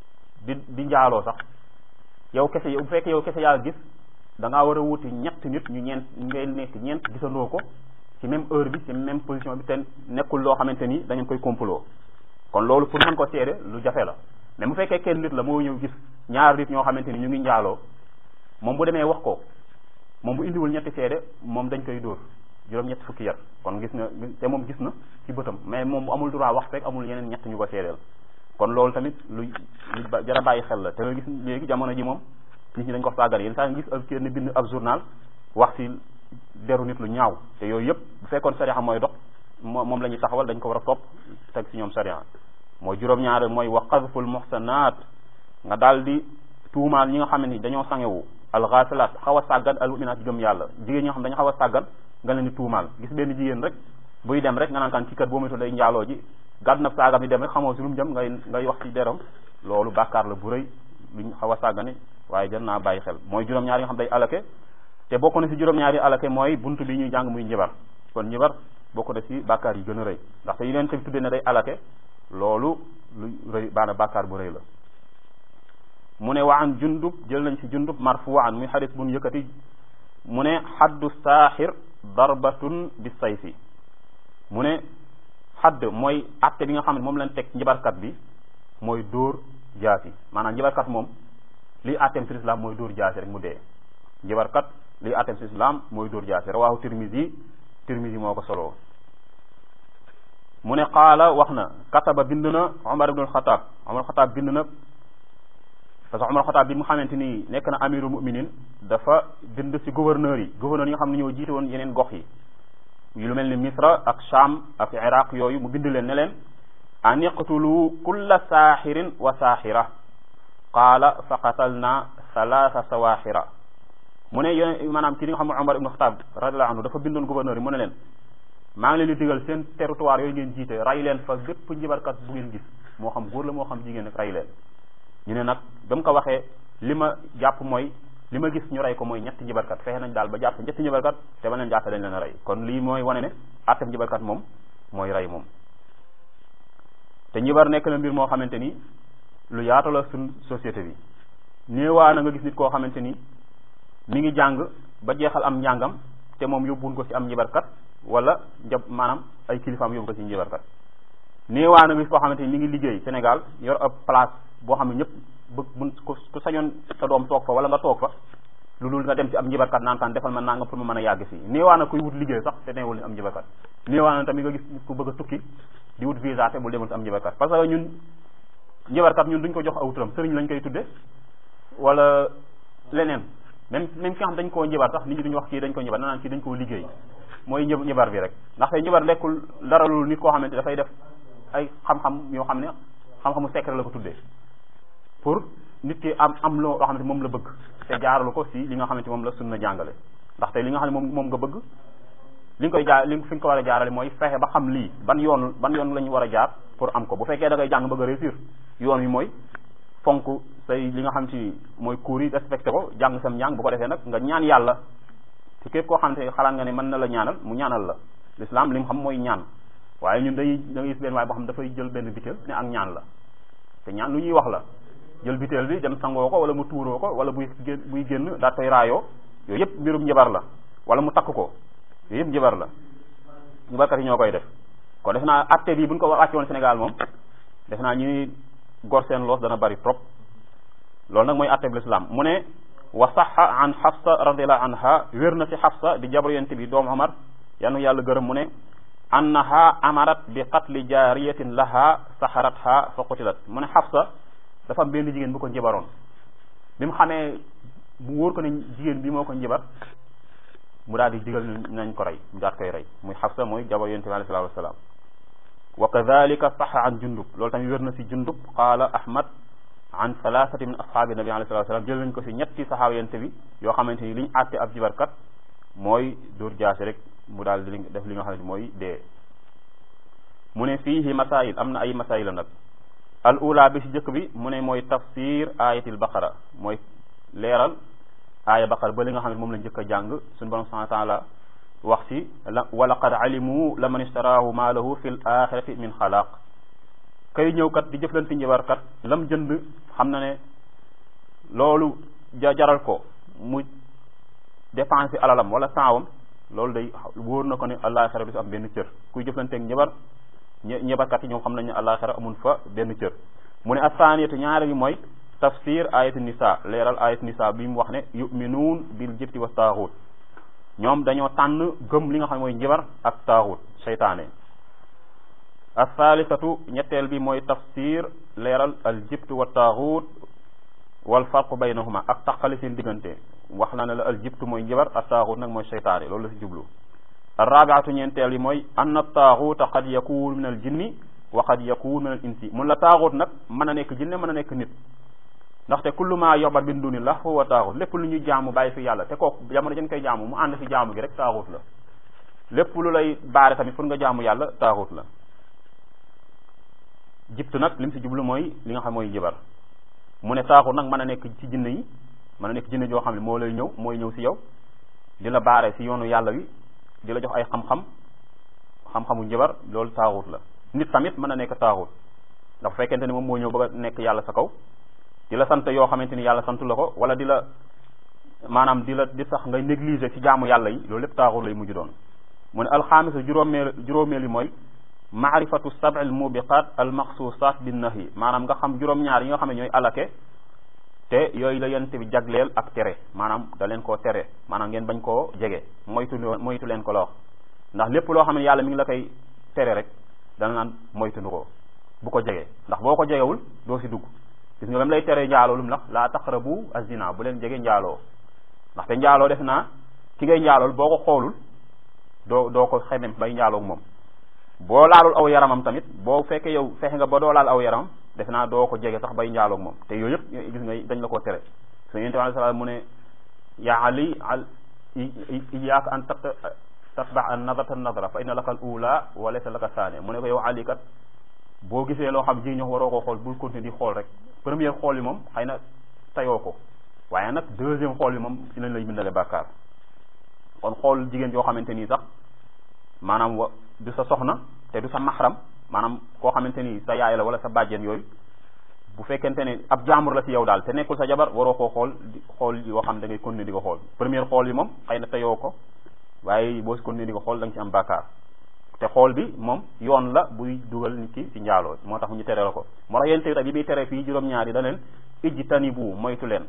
di di njaaloo sax yow kese yow bu fekkee yow kese yaa gis da ngaa war a wuti ñett nit ñu ñeent ngay nekk ñeent gisandoo ko ci même heure bi ci même position bi te nekkul loo xamante ni dañu koy complot kon loolu pour mën ko seede lu jafe la mais bu fekkee kenn nit la moo ñëw gis ñaar nit ñoo xamante ni ñu ngi njaaloo moom bu demee wax ko moom bu indiwul ñetti seede moom dañ koy dóor juróom-ñetti fukki yar kon gis na te moom gis na ci bëtam mais moom bu amul droit wax fekk amul yeneen ñett ñu ko seedeel kon loolu tamit lu lu jara bàyyi xel la te nga gis léegi jamono ji moom nit ñi dañ ko sàggane yenn saa nga gis ab kenn bind ab journal wax si deru nit lu ñaaw te yooyu yëpp bu fekkoon sariya mooy dox moom la ñuy taxawal dañ ko war a topp teg si ñoom sariya mooy juróom-ñaare mooy wa qadful muhsanat nga daal di tuumaal ñi nga xam ne ni dañoo sangewu alxaasilaat xaw a sàggan almuminaat gëm yàlla jigéen ñi nga xam dañu xaw a sàggan nga leen di tuumaal gis benn jigéen rek buy dem rek nga naan kan ci kër boo moytu day njaaloo ji gàdd na saagam di dem rek xamoo si lu mu jëm ngay ngay wax ci deram loolu bàkkaar la bu rëy luñ xaw a sàggane waaye jar naa bàyyi xel mooy juróom-ñaar yi nga xam day alake te bokk na si juróom-ñaar yi alake mooy buntu bi ñuy jàng muy njibar kon njibar bokk na si bàkkaar yi gën a rëy ndaxte yi leen tamit tuddee ne day alake loolu lu rëy baana bàkkaar bu rëy la mu ne wa an jundub jël nañ si jundub marfuan muy xadis bu ñu yëkkati mu ne xaddu saaxir darbatun bi sayfi mu ne xadd mooy atte bi nga xam ne moom lañ teg njibarkat bi mooy dóor jaasi maanaam njibarkat moom liy atteem si islam mooy dóor jaasi rek mu dee njibarkat liy atteem si islam mooy dóor jaasi rawaahu tirmisi tirmisi moo ko soloo mu ne qaala wax na kataba bind na Omar ibnul Xataab Omar Xataab bind na parce que Omar Xataab bi mu xamante ni nekk na amirul muminin dafa bind si gouverneur yi gouverneur yi nga xam ne ñoo jiite woon yeneen gox yi yu lu mel ni Misra ak Sham ak Iraq yooyu mu bind leen ne leen an iqtulu kulla saaxirin wa saaxira qaala fa qatalna salaasa sawaaxira mu ne yone maanaam ki li nga xam ne Omar ibnul Xataab radiallahu anhu dafa bindoon gouverneur yi mu ne leen maa ngi leen di digal seen territoire yooyu ngeen jiite ray leen fa bépp njibarkat bu ngeen gis moo xam góor la moo xam jigéen rek ray leen ñu ne nag ba mu ko waxee li ma jàpp mooy li ma gis ñu rey ko mooy ñetti njibarkat fexe nañ daal ba jàpp ñetti njibarkat te ba leen jàppe dañ leen a rey kon lii mooy wane ne àttam njibarkat moom mooy rey moom te njibar nekk na mbir moo xamante ni lu yaatu la suñ société bi néewaa na nga gis nit koo xamante ni mi ngi jàng ba jeexal am njàngam te moom yóbbuwun ko ci am njibarkat wala njab maanaam ay kilifaam yóbbu ko ci njibarkat néewaa na gis koo xamante ni mi ngi liggéey Sénégal yor ab place boo xam ne ñëpp bëgg mun ku sañoon sa doom toog fa wala nga toog fa lu dul nga dem ci am njibarkat naan kaan defal ma naa nga pour ma mën a yàgg fii néewaa na kuy wut liggéey sax te neewul ni am njibarkat néewaa na tamit nga gis ku bëgg a tukki di wut visa te bul demul ci am njibarkat parce que ñun njibarkat ñun duñ ko jox aw turam sëriñ lañ koy tudde wala leneen même même ki nga xam dañ koo njibar sax nit ñi duñu wax kii dañ ko njibar naan kii dañ koo liggéey mooy njëb njibar bi rek ndaxte njibar lekkul dara lu nit koo xamante dafay def ay xam-xam yoo xam ne xam-xamu secret la ko tuddee pour nit ki am am loo xamante moom la bëgg te jaaralu ko si li nga xamante moom la sunna jàngale ndaxte li nga xam ne moom moom nga bëgg li nga koy jaar li fi nga ko war a jaarale mooy fexe ba xam lii ban yoon ban yoon la ñu war a jaar pour am ko bu fekkee da ngay jàng bëgg a réussir yoon wi mooy fonk say li nga xam ci mooy cours yi respecté ko jàng sam njàng bu ko defee nag nga ñaan yàlla ci képp koo xamante xalaat nga ne mën na la ñaanal mu ñaanal la l'islam li mu xam mooy ñaan waaye ñun dañuy da ngay gis benn waaye boo xam dafay jël benn bitéel ne ak ñaan la te ñaan lu ñuy wax la jël bitéel bi dem sangoo ko wala mu tuuroo ko wala buy buy génn daa koy raayoo yooyu yëpp mbirum njabar la wala mu takk ko yooyu yëpp njabar la njabarkat yi ñoo koy def kon def naa atte bi bu ñu ko wàcce woon Sénégal moom def naa ñuy gor seen loos dana bari trop loolu nag mooy atte bi l'islam mu ne wa saxa an xafsa radiallahu anha wér na ci xafsa di jabar yonent bi doomu Omar yanu yàlla gërëm mu ne annaha amarat bi qatli jaariyatin laha saxaratha fa qutilat mu ne xafsa dafa am benn jigéen bu ko njibaroon bi mu xamee mu wóor ko ne jigéen bi moo ko njibar mu daal di digal nañ ko rey mu daat koy rey muy xafsa mooy jabar yonent bi alayhi salaatu wasalaam wa kadalika saxa an jundub loolu tamit wér na si jundub qaala ahmad an thalathati min ashaabi nabi alayhi salatu wasalam jël nañ ko si ñetti saxaaba yente bi yoo xamante ni li ñu àtte ab jibarkat mooy dóor jaase rek mu daal di def li nga xam ne mooy dee mu ne fiihi masail am na ay masail la nag al ula bi si jëkk bi mu ne mooy tafsir ayatil baqara mooy leeral aaya baqara ba li nga xam ne moom la njëkk a jàng suñu borom subhanahu wa taala wax si la wa laqad alimu la man istaraahu ma lahu fi l axirati min xalaq kay ñëw kat di jëflanti njibarkat lam jënd xam na ne loolu ja jaral ko mu dépensé alalam wala saawam loolu day wóor na ko ne àllaaxira du si am benn cër kuy jëflanteeg njabar njabarkat yi ñoom xam nañ ne àllaaxira amul fa benn cër mu ne asaaniyatu ñaare bi mooy tafsir ayatu nisa leeral ayatu nisa bi mu wax ne yuminuun bil jibti wa taaxut ñoom dañoo tànn gëm li nga xam ne mooy njabar ak taaxut seytaane althalisatu ñetteel bi mooy tafsir leeral al jibt wa taaxut wal farqu baynahuma ak taqali seen diggante wax na ne la al jibtu mooy njabar ak taaxut nag mooy seytaane loolu la si jublu arrabiatu ñeenteel yi mooy anna taaxuta qad yakun min al jinni wa qad yakun min al insi mun la taaxut nag mën a nekk jinne mën a nekk nit ndaxte kullu ma yobar min dunillah fa huwa taaxut lépp lu ñuy jaamu bàyyi fi yàlla te kooku jamono jën koy jaamu mu ànd si jaamu gi rek taaxut la lépp lu lay baare tamit pour nga jaamu yàlla taaxut la jibtu nag lim si jublu mooy li nga xam mooy jibar mu ne taaxut nag mën a nekk ci jinne yi mën a nekk jinne joo xam ne moo lay ñëw mooy ñëw si yow di la baare si yoonu yàlla wi di la jox ay xam-xam xam-xamu njabar loolu taaxut la nit tamit mën a nekk taaxut ndax fekkente ni moom moo ñëw bëgg a nekk yàlla sa kaw di la sant yoo xamante ni yàlla santu la ko wala di la maanaam di la di sax ngay négliger ci jaamu yàlla yi loolu lépp taaxut lay mujj doon mu ne alxaamisa juróomeel juróomeel yi mooy maarifatu sab'i al mubiqat al maxsusat bin nahyi maanaam nga xam juróom-ñaar yi nga xam ne ñooy alake te yooyu la yent bi jagleel ak tere maanaam da leen koo tere maanaam ngeen bañ koo jege moytu moytu leen ko la wax ndax lépp loo xam ne yàlla mi ngi la koy tere rek dana naan moytu ko bu ko jege ndax boo ko jegewul doo si dugg gis nga ba mu lay tere njaaloo lu mu la laa taqrabu azina bu leen jege njaaloo ndaxte njaaloo def naa ki ngay njaalool boo ko xoolul doo doo ko xemem bay njaaloog moom boo laalul aw yaramam tamit boo fekkee yow fexe nga ba doo laal aw yaramam def naa doo ko jege sax bay njaaloog moom te yooyu yëpp gis nga dañ la koo tere su yonent bi alayhi salaam mu ne yaa ali al iyaaka an tat tatba an nadrata nadra fa inna laka al ula wa laysa laka saane mu ne ko yow ali kat boo gisee loo xam ji ñox waroo koo xool bul continuer di xool rek première xool yi moom xëy na tayoo ko waaye nag deuxième xool yi moom ci lañ lay bindale bàkkaar kon xool jigéen yoo xamante nii sax maanaam wa du sa soxna te du sa maxram maanaam koo xamante ni sa yaay la wala sa bàjjen yooyu bu fekkente ne ab jaamur la ci yow daal te nekkul sa jabar waroo koo xool di xool yoo xam da ngay continuer di ko xool première xool yi moom xëy na teyoo ko waaye boo si continuer di ko xool da nga ci am bàkkaar te xool bi moom yoon la buy dugal nit ki ci njaaloo moo tax ñu tere la ko moo tax yéen tamit bi muy tere fii juróom-ñaar yi da leen ijji tani bu moytu leen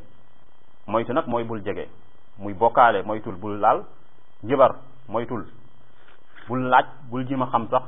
moytu nag mooy bul jege muy bokkaale moytul bul laal njibar moytul bul laaj bul jima xam sax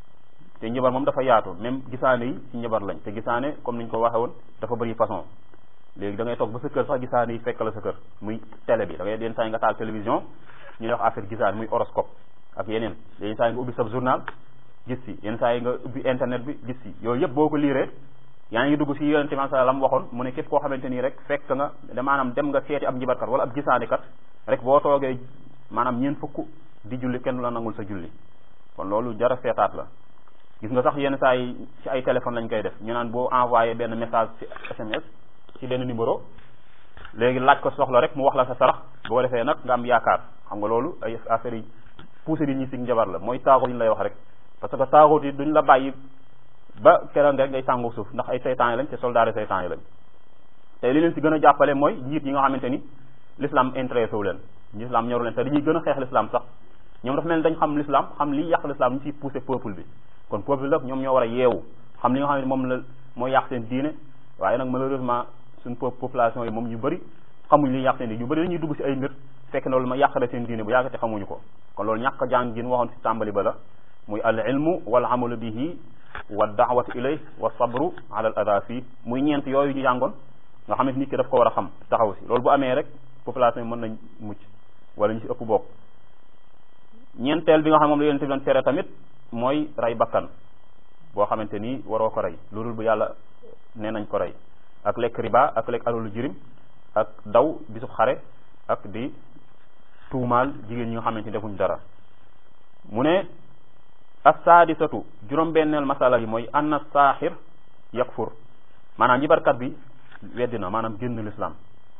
te njabar moom dafa yaatu même gisaane yi ci njabar lañ te gisaane comme niñ ko waxe woon dafa bëri façon léegi da ngay toog ba sa kër sax gisaane yi fekk la sa kër muy télé bi da ngay yenn saa yi nga taal télévision ñu lay wax affaire gisaane muy horoscope ak yeneen yenn saa yi nga ubbi sa journal gis si yenn saa yi nga ubbi internet bi gis si yooyu yëpp boo ko liiree yaa ngi dugg si yonente bi sallallahu alayhi wasallam waxoon mu ne képp koo xamante nii rek fekk nga da maanaam dem nga seeti ab njibarkat wala ab gisaane kat rek boo toogee maanaam ñeent fukk di julli kenn la nangul sa julli kon loolu jara seetaat la gis nga sax yenn saa yi ci ay téléphone lañ koy def ñu naan boo envoyé benn message ci SMS ci benn numéro léegi laaj ko soxla rek mu wax la sa sarax boo defee nag nga am yaakaar xam nga loolu ay affaires yi poussé di ñi si njabar la mooy taaxut yi ñu lay wax rek parce que taaxut yi duñ la bàyyi ba keroog rek ngay sàngu suuf ndax ay seytaan yi lañ te soldat yi seytaan yi lañ te li leen si gën a jàppale mooy njiit yi nga xamante ni l'islam intéressé wu leen l'islam ñoru leen te dañuy gën a xeex l'islam sax ñoom dafa mel ni dañ xam l'islam xam li yàq l'islam ñu ciy poussé peuple bi kon peuple la ñoom ñoo war a yeewu xam li nga xam ne moom la mooy yàq seen diine waaye nag malheureusement suñ population yi moom ñu bëri xamuñ li yàq seen diine ñu bëri dañuy dugg si ay mbir fekk na loolu ma yàqale seen diine bu yàgg te xamuñu ko kon loolu ñàkk jàng gin waxoon si tàmbali ba la muy al ilmu wal amalu bihi wa daawatu ilay wa sabru ala al ada fii muy ñeent yooyu ñu jàngoon nga xam ne nit ki daf ko war a xam taxaw si loolu bu amee rek population yi mën nañ mucc wala ñu si ëpp bokk ñeenteel bi nga xam moom la yonente bi doon tere tamit mooy rey bakkan boo xamante ni waroo ko rey loolu bu yàlla nee nañ ko rey ak lekk riba ak lekk alalu jirim ak daw bisub xare ak di tuumaal jigéen ñi nga xamante ni defuñ dara mu ne assaadisatu juróom-benneel masala yi mooy anna saaxir yakfur maanaam njibarkat bi weddi na maanaam génn l'islam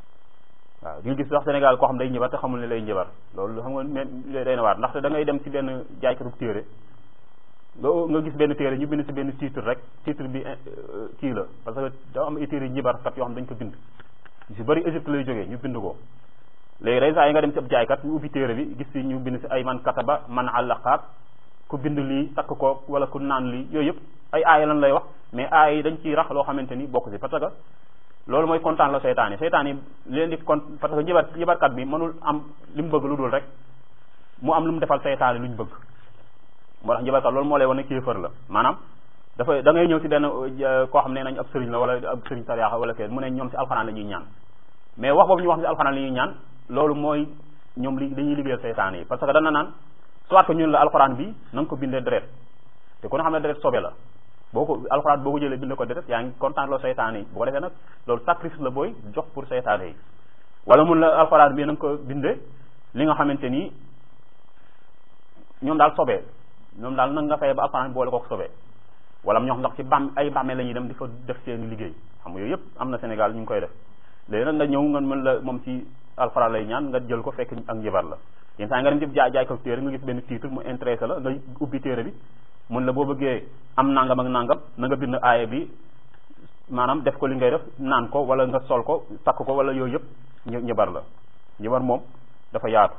waaw di nga gis sax Sénégal koo xam day njibar te xamul ne lay njibar loolu xam nga mais day na waat ndaxte da ngay dem ci benn jaaykatu téere nga nga gis benn téere ñu bind ci benn titre rek titre bi kii la parce que da am ay téere njibarkat yoo xam dañ ko bind si bëri Égypte lay jógee ñu bind ko léegi day saa yi nga dem ci ab jaaykat ñu ubbi téere bi gis ci ñu bind ci ay man kataba man àllaqaat ku bind lii takk ko wala ku naan lii yooyu yëpp ay aaya lan lay wax mais aaya yi dañ ciy rax loo xamante ni bokk ci parce que loolu mooy kontaan la seytaan yi seytaan yi leen di kon parce que njibar njibarkat bi mënul am li mu bëgg lu dul rek mu am lu mu defal seytaan yi lu ñu bëgg moo tax njibarkat loolu moo lay wane kéefër la maanaam dafa da ngay ñëw ci benn koo xam ne nañ ab sëriñ la wala ab sëriñ sariyaaxa wala kenn mu ne ñoom ci alxuraan la ñuy ñaan mais wax boobu ñu wax ci alxuraan la ñuy ñaan loolu mooy ñoom li dañuy liggéeyal seytaane yi parce que dana naan soit que ñun la alxuraan bi na nga ko bindee deret te ku ne xam ne deret sobe la boo ko alxuraan boo ko jëlee bindee ko deret yaa ngi kontaan loo seytaane yi bu ko defee nag loolu sacrifice la booy jox pour seytaane yi wala mun la alxuraan bi na nga ko bindee li nga xamante ni ñoom daal sobee ñoom daal nag nga fay ba alxuraan boole kook sobee wala ñoo xam ndax ci bam ay bàmmee la ñuy dem di fa def seen liggéey xam nga yooyu yëpp am na Sénégal ñu ngi koy def léegi nag nga ñëw nga mën la moom ci alxuraan lay ñaan nga jël ko fekk ak njibar la yenn saa nga dem ci jaay jaay ko téere nga gis benn titre mu intéressé la nga ubbi téere bi mun la boo bëggee am nangam ak nangam na nga bind aaya bi maanaam def ko li ngay def naan ko wala nga sol ko takk ko wala yooyu yëpp njibar la njibar moom dafa yaatu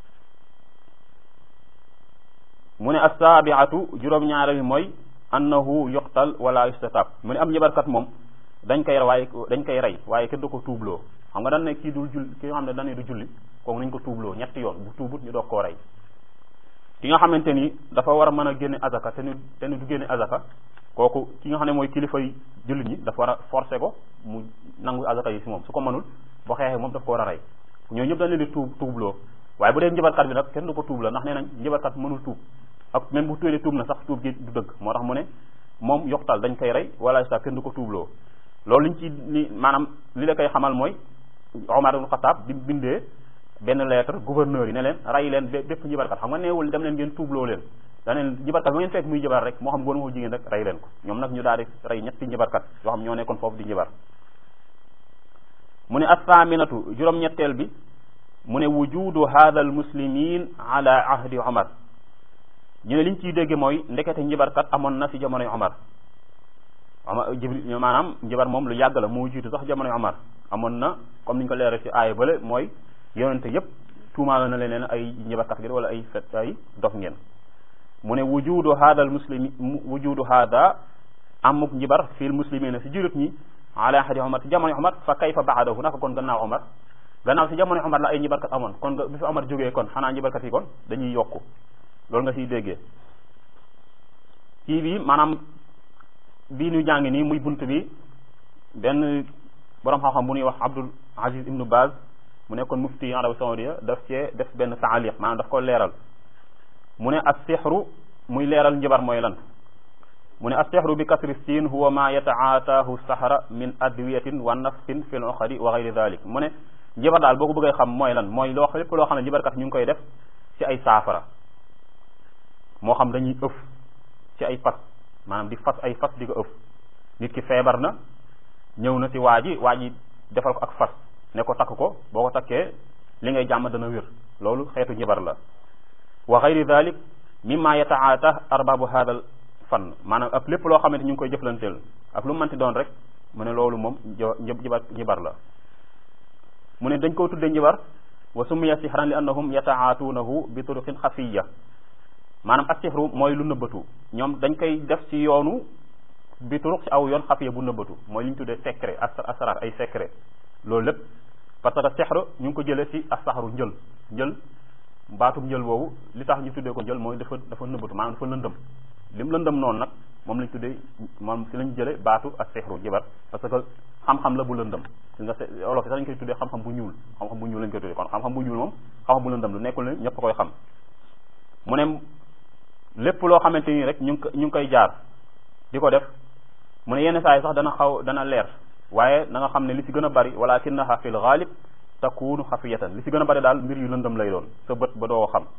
mu ne assaabiatu juróom-ñaara bi mooy annahu yuqtal wala yustatab mu ne am njibarkat moom dañ koy waaye dañ koy rey waaye kenn du ko tuubloo xam nga dañ ne kii dul julli ki nga xam ne dañ ne du julli kooku nañ ko tuubloo ñetti yoon bu tuubut ñu doog koo rey ki nga xamante ni dafa war a mën a génne azaka te ni te ni du génne azaka kooku ki nga xam ne mooy kilifay jullit ñi dafa war a forcer ko mu nangu azaka yi si moom su ko mënul boo xeexee moom daf ko war a rey ñoo ñëpp dañ leen di tuub tuubloo waaye bu dee njibarkat bi nag kenn du ko tuub la ndax nee nañ njibarkat mënul tuub ak même bu tuulee tuub na sax tuub gi du dëgg moo tax mu ne moom yoxtal dañ koy rey wala sa kenn du ko tuubloo loolu liñ ci ni maanaam li la koy xamal mooy Omar ibn Khattab bi bindee benn lettre gouverneur yi ne leen rey leen bépp njibarkat xam nga neewul dem leen ngeen tuubloo leen da leen njibarkat ba ngeen fekk muy njibar rek moo xam góor moo jigéen rek rey leen ko ñoom nag ñu daal di rey ñetti njibarkat yoo xam ñoo nekkoon foofu di njibar mu ne assaaminatu juróom-ñetteel bi mu ne wujudu hada al muslimin ala ahdi Omar ñu ne liñ ciy dégge mooy ndekete njibarkat amoon na fi jamonoy Omar Omar jibril maanaam njibar moom lu yàgg la moo jiitu sax jamonoy Omar amoon na comme niñ ko leeral ci aaya bële mooy yonente yépp tuumaala na leen ay njibarkat ngeen wala ay fet ay dof ngeen mu ne wujudu hada al muslimi wujudu hada amuk njibar fil muslimina si jurit ñi ala ahdi Omar si jamonoy Omar fa kayfa baadahu naka kon gannaaw Omar gannaaw si jamonoy Omar la ay njibarkat amoon kon bi fi Omar jógee kon xanaa njibarkat yi kon dañuy yokku loolu nga siy déggee kii bi maanaam bii ñu jàng nii muy bunt bi benn borom xam-xam bu ñuy wax Abdul Aziz Ibnu Baz mu nekkoon mufti Arabie Saoudia daf cee def benn taaliq maanaam daf ko leeral mu ne as-sihru muy leeral njibar mooy lan mu ne as-sihru bi kasri siin huwa ma yataataahu sahra min adwiyatin wa nafsin fi l-uqadi wa gayri dalik mu ne njibar daal boo ko bëggee xam mooy lan mooy loo lépp loo xam ne njibarkat ñu ngi koy def ci ay saafara moo xam dañuy ëf ci ay fas maanaam di fas ay fas di ko ëf nit ki feebar na ñëw na ci waa ji waa ji defal ko ak fas ne ko takk ko boo ko takkee li ngay jàmm dana wér loolu xeetu njibar la wa gayri dalik mimma yataata arbabu hadal fan maanaam ak lépp loo xamante ñu ngi koy jëflanteel ak lu mënti doon rek mu ne loolu moom njibar njibar la mu ne dañ koo tuddee njibar wa summiya sihran li annahum yataatuunahu bi turuqin xafiya maanaam as-sihru mooy lu nëbbatu ñoom dañ koy def ci yoonu bi turuq ci aw yoon xafiya bu nëbbatu mooy li ñu tuddee secret asrar ay secret loolu lépp parce que sihru ñu ngi ko jëlee ci as-sahru njël njël baatum njël boobu li tax ñu tuddee ko njël mooy dafa dafa nëbbatu maanaam dafa lëndëm lim lëndëm noonu nag moom lañ tuddee moom ci lañ jëlee baatu as-sihru jibar parce que xam-xam la bu lëndëm si nga olof sax dañ koy tuddee xam-xam bu ñuul xam-xam bu ñuul lañ koy tuddee kon xam-xam bu ñuul moom xam-xam bu lëndëm lu nekkul ne ñëpp koy xam mu ne lépp loo xamante ni rek ñu ngi ñu ngi koy jaar di ko def mu ne yenn saa yi sax dana xaw dana leer waaye na nga xam ne li ci gën a bari walakinaha fil ghalib takunu xafiyatan li ci gën a bari daal mbir yu lëndëm lay doon sa bët ba doo xam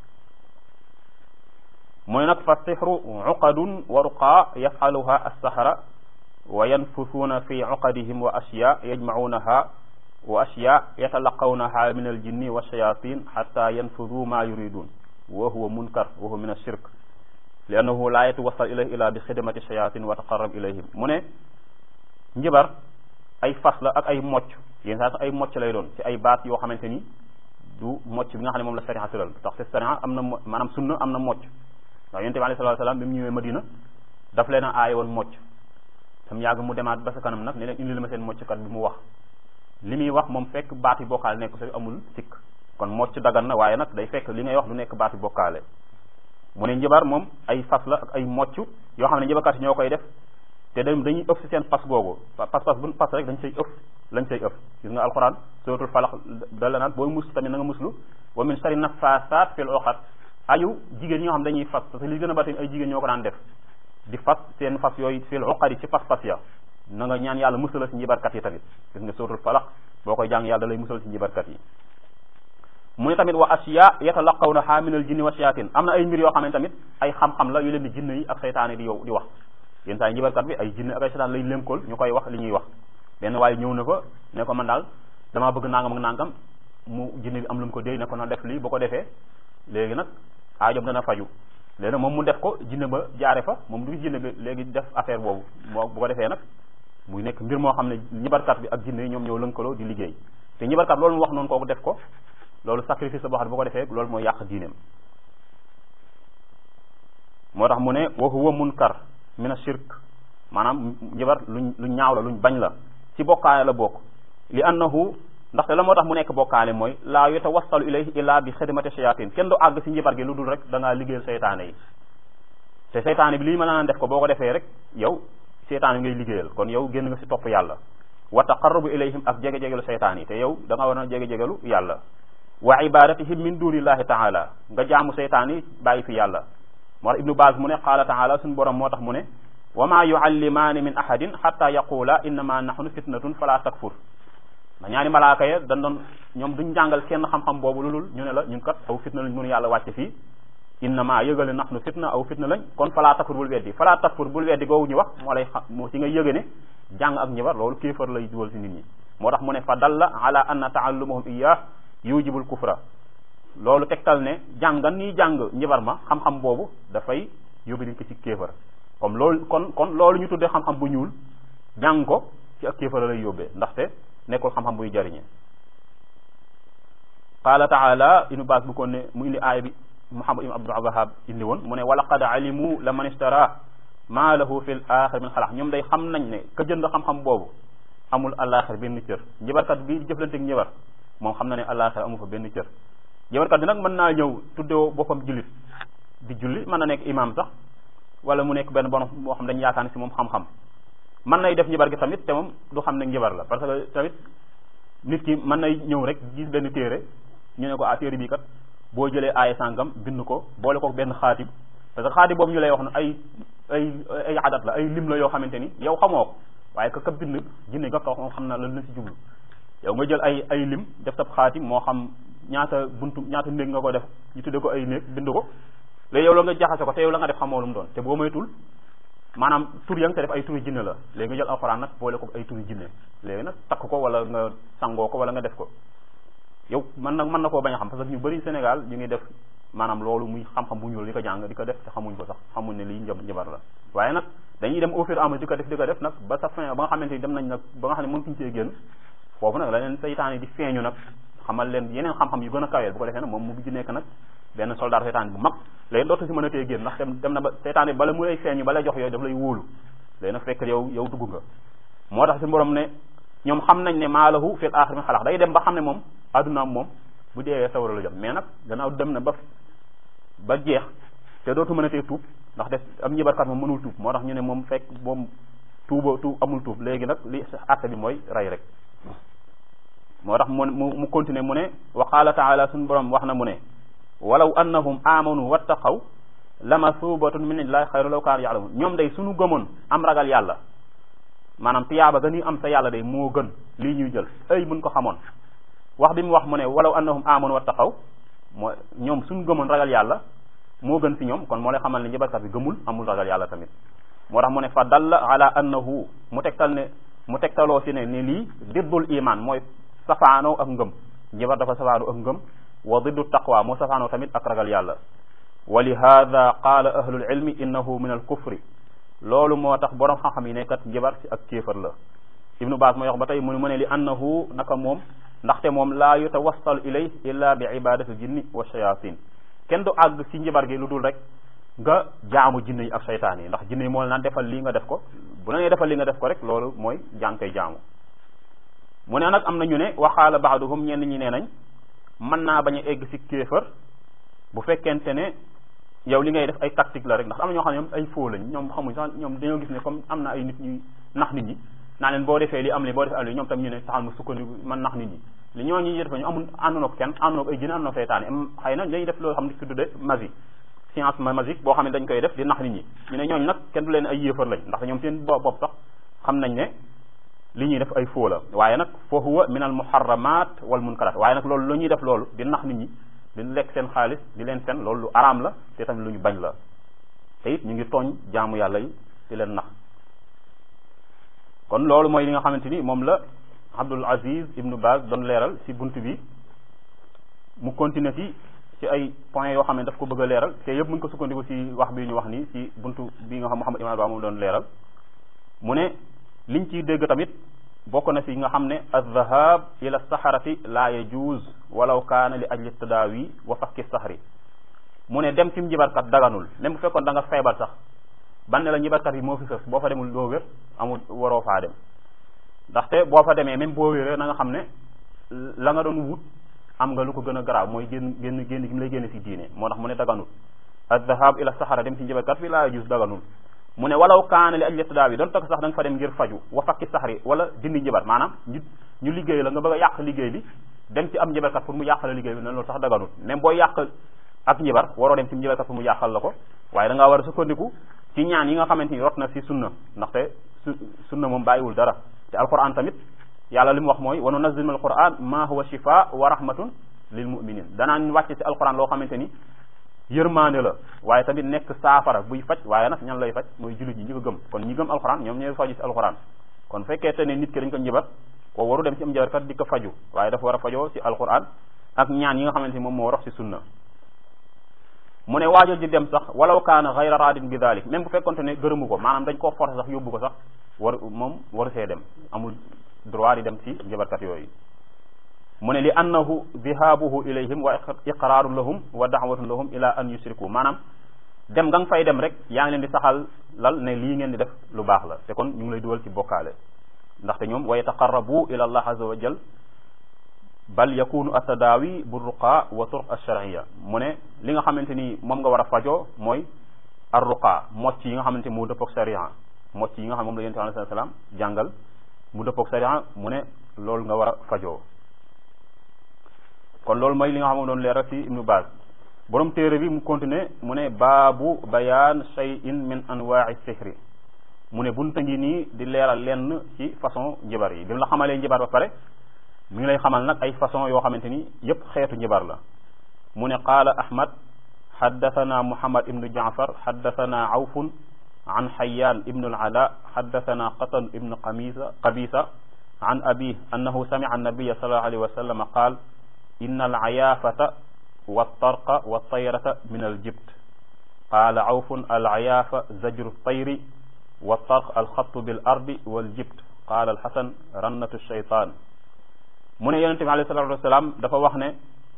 mu ne nag fa sixru uqadun wa ruqa yafaluha as-sahara wa yanfusuuna fi uqadihim wa ashya yajmacuunaha wa ashya yatalaqawnaha min aljinni wa shayatin xata yanfudu ma yuridun wa huwa munkar wa huwa min ashirk li annahu la yatawassal ilayhi ila bi xidmati shayatin wa taqarrab ilayhim mu ne njibar ay fas la ak ay mocc yéen saa sax ay mocc lay doon ci ay baat yoo xamante ni du mocc bi nga xam ne moom la sariya tëral tax te sariya am na maanaam sunna am na mocc ndax yonent bi alayhi salaatu salaam bi mu ñëwee Madina daf leen a aaye woon mocc sam yàgg mu demaat ba sa kanam nag ne leen indi li ma seen mocckat bi mu wax li muy wax moom fekk baati bokkaale nekk sa amul sikk kon mocc dagan na waaye nag day fekk li ngay wax du nekk baati bokkaale mu ne njibar moom ay fas la ak ay mocc yoo xam ne njibarkat yi ñoo koy def te dañ dañuy ëf si seen pas googu pas-pas buñ pas rek dañ say ëf lañ say ëf gis nga alquran suratul falax dala naan booy mus tamit na nga muslu wa min sharri nafasat fil uqad ayu jigéen ñi nga xam dañuy fas parce que li gën a bari ay jigéen ñoo ko daan def di fas seen fas yooyu fil uqad yi ci pas-pas ya na nga ñaan yàlla musala si njibarkat yi tamit gis nga suratul falax boo koy jàng yàlla da lay musal si njibarkat yi mu ne tamit wa asiya yatalaqawnaha min al jinni wa shayatin am na ay mbir yoo xam ne tamit ay xam-xam la yu leen di jinne yi ak seytaane di yow di wax yenn saa yi njibarkat bi ay jinne ak ay seytaan lay lénkool ñu koy wax li ñuy wax benn waaye ñëw na ko ne ko man daal damaa bëgg nangam ak nangam mu jinne bi am lu mu ko déy ne ko na def lii bu ko defee léegi nag aajom dana faju léegi nag moom mu def ko jinne ba jaare fa moom du jinne bi léegi def affaire boobu moo bu ko defee nag muy nekk mbir moo xam ne njibarkat bi ak jinne yi ñoom ñoo lënkaloo di liggéey te njibarkat loolu mu wax noonu kooku def ko loolu sacrifice la boo xam ne bu ko defee loolu mooy yàq diineem moo tax mu ne wa huwa munkar min ashirk maanaam njibar luñ lu ñaaw la luñ bañ la ci bokkaale la bokk li annahu ndaxte la moo tax mu nekk bokkaale mooy laa yatawassalu ilayhi illa bi xidmati shayatin kenn du àgg si njibar gi lu dul rek da ngaa liggéeyal seytaane yi te seytaane bi lii mën naa def ko boo ko defee rek yow seytaane bi ngay liggéeyal kon yow génn nga si topp yàlla wa taqarrubu ilayhim ak jege-jegelu seytaan yi te yow da nga war a jege-jegelu yàlla wa ibadatihim min dunillahi taala nga jaamu seytaan yi bàyyi fi yàlla moo tax ibnu baaz mu ne qaala taala suñu borom moo tax mu ne wa ma yuallimaani min ahadin xatta yaqula innama nahnu fitnatun fala takfur ndax ñaari malaaka ya dañ doon ñoom duñ jàngal kenn xam-xam boobu lulul ñu ne la ñun kat aw fitna lañ mënu yàlla wàcce fii innama yëgale nahnu fitna aw fitna lañ kon fala takfur bul weddi fala takfur bul weddi googu ñu wax moo lay xam moo ci nga yëge ne jàng ak ñibar loolu kéefar lay dugal si nit ñi moo tax mu ne fa dalla ala anna taallumahum iyah yujibul kufra loolu tegtal ne jàngan nii jàng njibar ma xam-xam boobu dafay yóbbu nit ko ci kéefar comme loolu kon kon loolu ñu tuddee xam-xam bu ñuul jàng ko ci ak kéefar lay yóbbee ndaxte nekkul xam-xam buy jariñe qaala taala inu baas bu ko ne mu indi aaya bi muhammad ibn abdul wahab indi woon mu ne wa laqad alimu la man istara maa lahu fi l axir min xalaq ñoom day xam nañ ne ka jënd xam-xam boobu amul alaxir benn cër njibarkat bi jëflanteeg njibar moom xam na ne alaxir amu fa benn cër njibarkat bi nag mën naa ñëw tuddewoo boppam jullit di julli mën na nekk imam sax wala mu nekk benn borom moo xam dañ yaakaar ne si moom xam-xam mën nay def njibar gi tamit te moom du xam ne njibar la parce que tamit nit ki mën nay ñëw rek gis benn téere ñu ne ko ah téere bii kat boo jëlee aaya sàngam bind ko boole ko benn xaatib parce que xaatib boobu ñu lay wax ne ay ay ay adat la ay lim la yoo xamante ni yow xamoo ko waaye ka ka bind jinne nga ko xam na lan la si jublu yow nga jël ay ay lim def sab xaatim moo xam ñaata buntu ñaata néeg nga ko def ñu tudde ko ay néeg bind ko léegi yow la nga jaxase ko te yow la nga def xamoo lu mu doon te boo moytul maanaam tur ya nga te def ay turi jinne la léegi nga jël alxuraan nag boole ko ay turi jinne léegi nag takk ko wala nga sangoo ko wala nga def ko yow man nag mën na koo bañ a xam parce que ñu bëri Sénégal ñu ngi def maanaam loolu muy xam-xam bu ñuul di ko jàng di ko def te xamuñ ko sax xamuñ ne lii njab njabar la waaye nag dañuy dem au fur et à mesure di ko def di ko def nag ba sa fin ba nga xamante ni dem nañ nag ba nga xam ne mën fiñu see génn foofu nag la leen seytaan yi di feeñu nag xamal leen yeneen xam-xam yu gën a kaweel bu ko defee nag moom mu mujj nekk nag benn soldat seytaan bu mag léegi dootu si mën a tee génn ndax dem dem na ba seytaan yi bala mu lay feeñu bala jox yooyu daf lay wóolu léegi nag fekk yow yow dugg nga moo tax si borom ne ñoom xam nañ ne maalahu fil axir min xalax day dem ba xam ne moom addunaam moom bu deewee sawara la jëm mais nag gannaaw dem na ba ba jeex te dootu mën a tee tuub ndax def am ñibarkat moom mënul tuub moo tax ñu ne moom fekk moom tuuba tuub amul tuub léegi nag li àtte bi mooy rey rek moo tax mu mu mu continuer mu ne wa qaala taala suñu borom wax na mu ne walaw annahum amanu wattaqaw la masubatun min illahi xayru law kaanu ya'lamun ñoom day suñu gëmoon am ragal yàlla maanaam tiyaaba ga ni am sa yàlla day moo gën lii ñuy jël ay buñ ko xamoon wax bi mu wax mu ne walaw annahum amanu wattaqaw moo ñoom suñu gëmoon ragal yàlla moo gën si ñoom kon moo lay xamal ne njabarkat bi gëmul amul ragal yàlla tamit moo tax mu ne fa dalla ala annahu mu tegtal ne mu tegtaloo si ne ni lii diddul iman mooy safaanoo ak ngëm njabar dafa safaanoo ak ngëm wa diddu taqwa moo safaanoo tamit ak ragal yàlla wa li hada qaala ahlul ilmi innahu min al kufri loolu moo tax borom xam-xam yi nekkat njabar si ak kéefar la ibnu baas mooy wax ba tey mu ne mu ne li annahu naka moom ndaxte moom laa yutawassalu ilay illa bi ibadati jinni wa shayatin kenn du àgg si njabar gi lu dul rek nga jaamu jinne yi ak saytaan yi ndax jinne yi moo la naan defal lii nga def ko bu la nee defal lii nga def ko rek loolu mooy jàng koy jaamu mu ne nag am na ñu ne waxaala baaduhum ñenn ñi nee nañ mën naa bañ a egg si kéefër bu fekkente ne yow li ngay def ay tactique la rek ndax am na ñoo xam ne ñoom ay faux lañ ñoom xamuñ sax ñoom dañoo gis ne comme am na ay nit ñuy nax nit ñi naa leen boo defee li am li boo defee am li ñoom tam ñu ne taxal ma sukkandiku man nax nit ñi li ñoo ñi def ñu amul àndoon ak kenn àndoon ak ay jinn àndoon ak seytaane xëy na dañuy def loolu xam ne ko tudde magie science magique boo xam ne dañ koy def di nax nit ñi ñu ne ñooñu nag kenn du leen ay yéefar lañ ndax ñoom seen bopp sax xam nañ ne li ñuy def ay faux la waaye nag fa huwa min al muharramat wal munkarat waaye nag loolu lu ñuy def loolu di nax nit ñi di lekk seen xaalis di leen fen loolu lu araam la te tamit lu ñu bañ la te it ñu ngi tooñ jaamu yàlla yi di leen nax kon loolu mooy li nga xamante ni moom la Abdul Aziz Ibnu Baz doon leeral ci bunt bi mu continuer ci ci ay points yoo xam ne daf ko bëgg a leeral te yëpp mu ngi ko sukkandiku ci wax bi ñu wax nii ci buntu bi nga xam Muhammad Ibn Ba moom doon leeral mu ne liñ ciy dégg tamit bokk na ci nga xam ne aldahab ila saharati la yajuz walaw kaana li ajli tadawi wa fakki sahri mu ne dem ci njibarkat daganul même bu fekkoon da nga feebar sax ban ne la njibarkat yi moo fi sës boo fa demul doo wér amul waroo faa dem ndaxte boo fa demee même boo wéree na nga xam ne la nga doon wut am nga lu ko gën a garaaw mooy génn génn génn gi mu lay génne ci diine moo tax mu ne daganul aldahab ila sahara dem ci njibarkat bi la yajuz daganul mu ne walaw kaana li ajli tadaawi doon takk sax da nga fa dem ngir faju wa fakki saxri wala dindi njibar maanaam ñu ñu liggéey la nga bëgg a yàq liggéey bi dem ci am njibarkat pour mu yàqal liggéey bi ne loolu sax daganul même booy yàq ak njibar waroo dem ci njibarkat pour mu yàqal la ko waaye da ngaa war a sukkandiku ci ñaan yi nga xamante ni rot na ci sunna ndaxte su sunna moom bàyyiwul dara te alquran tamit yàlla li mu wax mooy wa nunazzilu min alquran ma huwa shifa wa rahmatun lil muminin danaan wàcce ci alquran loo xamante ni yërmaande la waaye tamit nekk saafara buy faj waaye nag ñan lay faj mooy jullit ñi ñi ko gëm kon ñi gëm alxuraan ñoom ñooy faju ci alxuraan kon fekkee te ne nit ki dañ ko njibar ko waru dem ci am njibarkat di ko faju waaye dafa war a fajoo ci alxuraan ak ñaan yi nga xamante ni moom moo rox ci sunna mu ne waajal di dem sax walaw kaana xayra radin bi dalik même bu fekkonte ne gërëmu ko maanaam dañ koo forcé sax yóbbu ko sax war moom waru see dem amul droit di dem ci njibarkat yooyu mu ne li annahu dhihaabuhu ilayhim wa iqraarun lahum wa daawatun lahum ila an yusriku maanaam dem nga nga fay dem rek yaa ngi leen di saxal lal ne lii ngeen di def lu baax la te kon ñu ngi lay dugal ci bokkaale ndaxte ñoom wa yataqarrabu ila allah azza wa jal bal yakunu atadaawi bu ruqa wa turq alsharciya mu ne li nga xamante ni moom nga war a fajoo mooy ar ruqa mocc yi nga xamante ni mu dëppoog sharia mocc yi nga xam moom la yonent bi alayhi salaam jàngal mu dëppoog sharia mu ne loolu nga war a fajoo kon loolu mooy li nga xam ne doon leeral ci ibnu Baaz borom téere bi mu continuer mu ne baabu bayaan shay'in min anwa'i sihri mu ne bunta ngi nii di leeral lenn ci façon njibar yi bi mu la xamalee njibar ba pare mi ngi lay xamal nag ay façon yoo xamante ni yépp xeetu njibar la mu ne qaala ahmad xaddathana muhammad ibnu jaafar xaddathana awfun an xayaan ibnu al-ala xaddathana qatan ibnu qamisa qabisa an abi annahu sami'a an-nabiyya sallallahu alayhi wa sallam qaal inna al-ayaafata والطرق والطيرة من الجبت قال عوف العيافة زجر الطير والطرق الخط بالأرض والجبت قال الحسن رنة الشيطان mu ne yonente bi alayhi salatu wasalaam dafa wax ne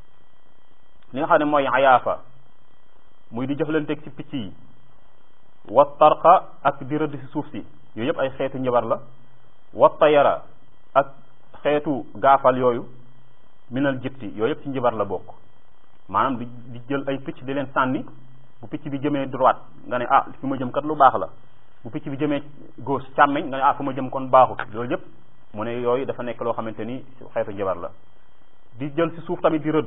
li nga xam ne mooy ayaafa muy di jëflanteeg ci picc yi wa tarqa ak di rëdd si suuf si yooyu yëpp ay xeetu njabar la wa tayara ak xeetu gaafal yooyu minal jibti yooyu yëpp ci njabar la bokk maanaam di di jël ay picc di leen sànni bu picc bi jëmee droite nga ne ah fi ma jëm kat lu baax la bu picc bi jëmee gauche càmmeñ nga ne ah fu ma jëm kon baaxut loolu yëpp mu ne yooyu dafa nekk loo xamante ni xeetu njabar la di jël ci suuf tamit di rëdd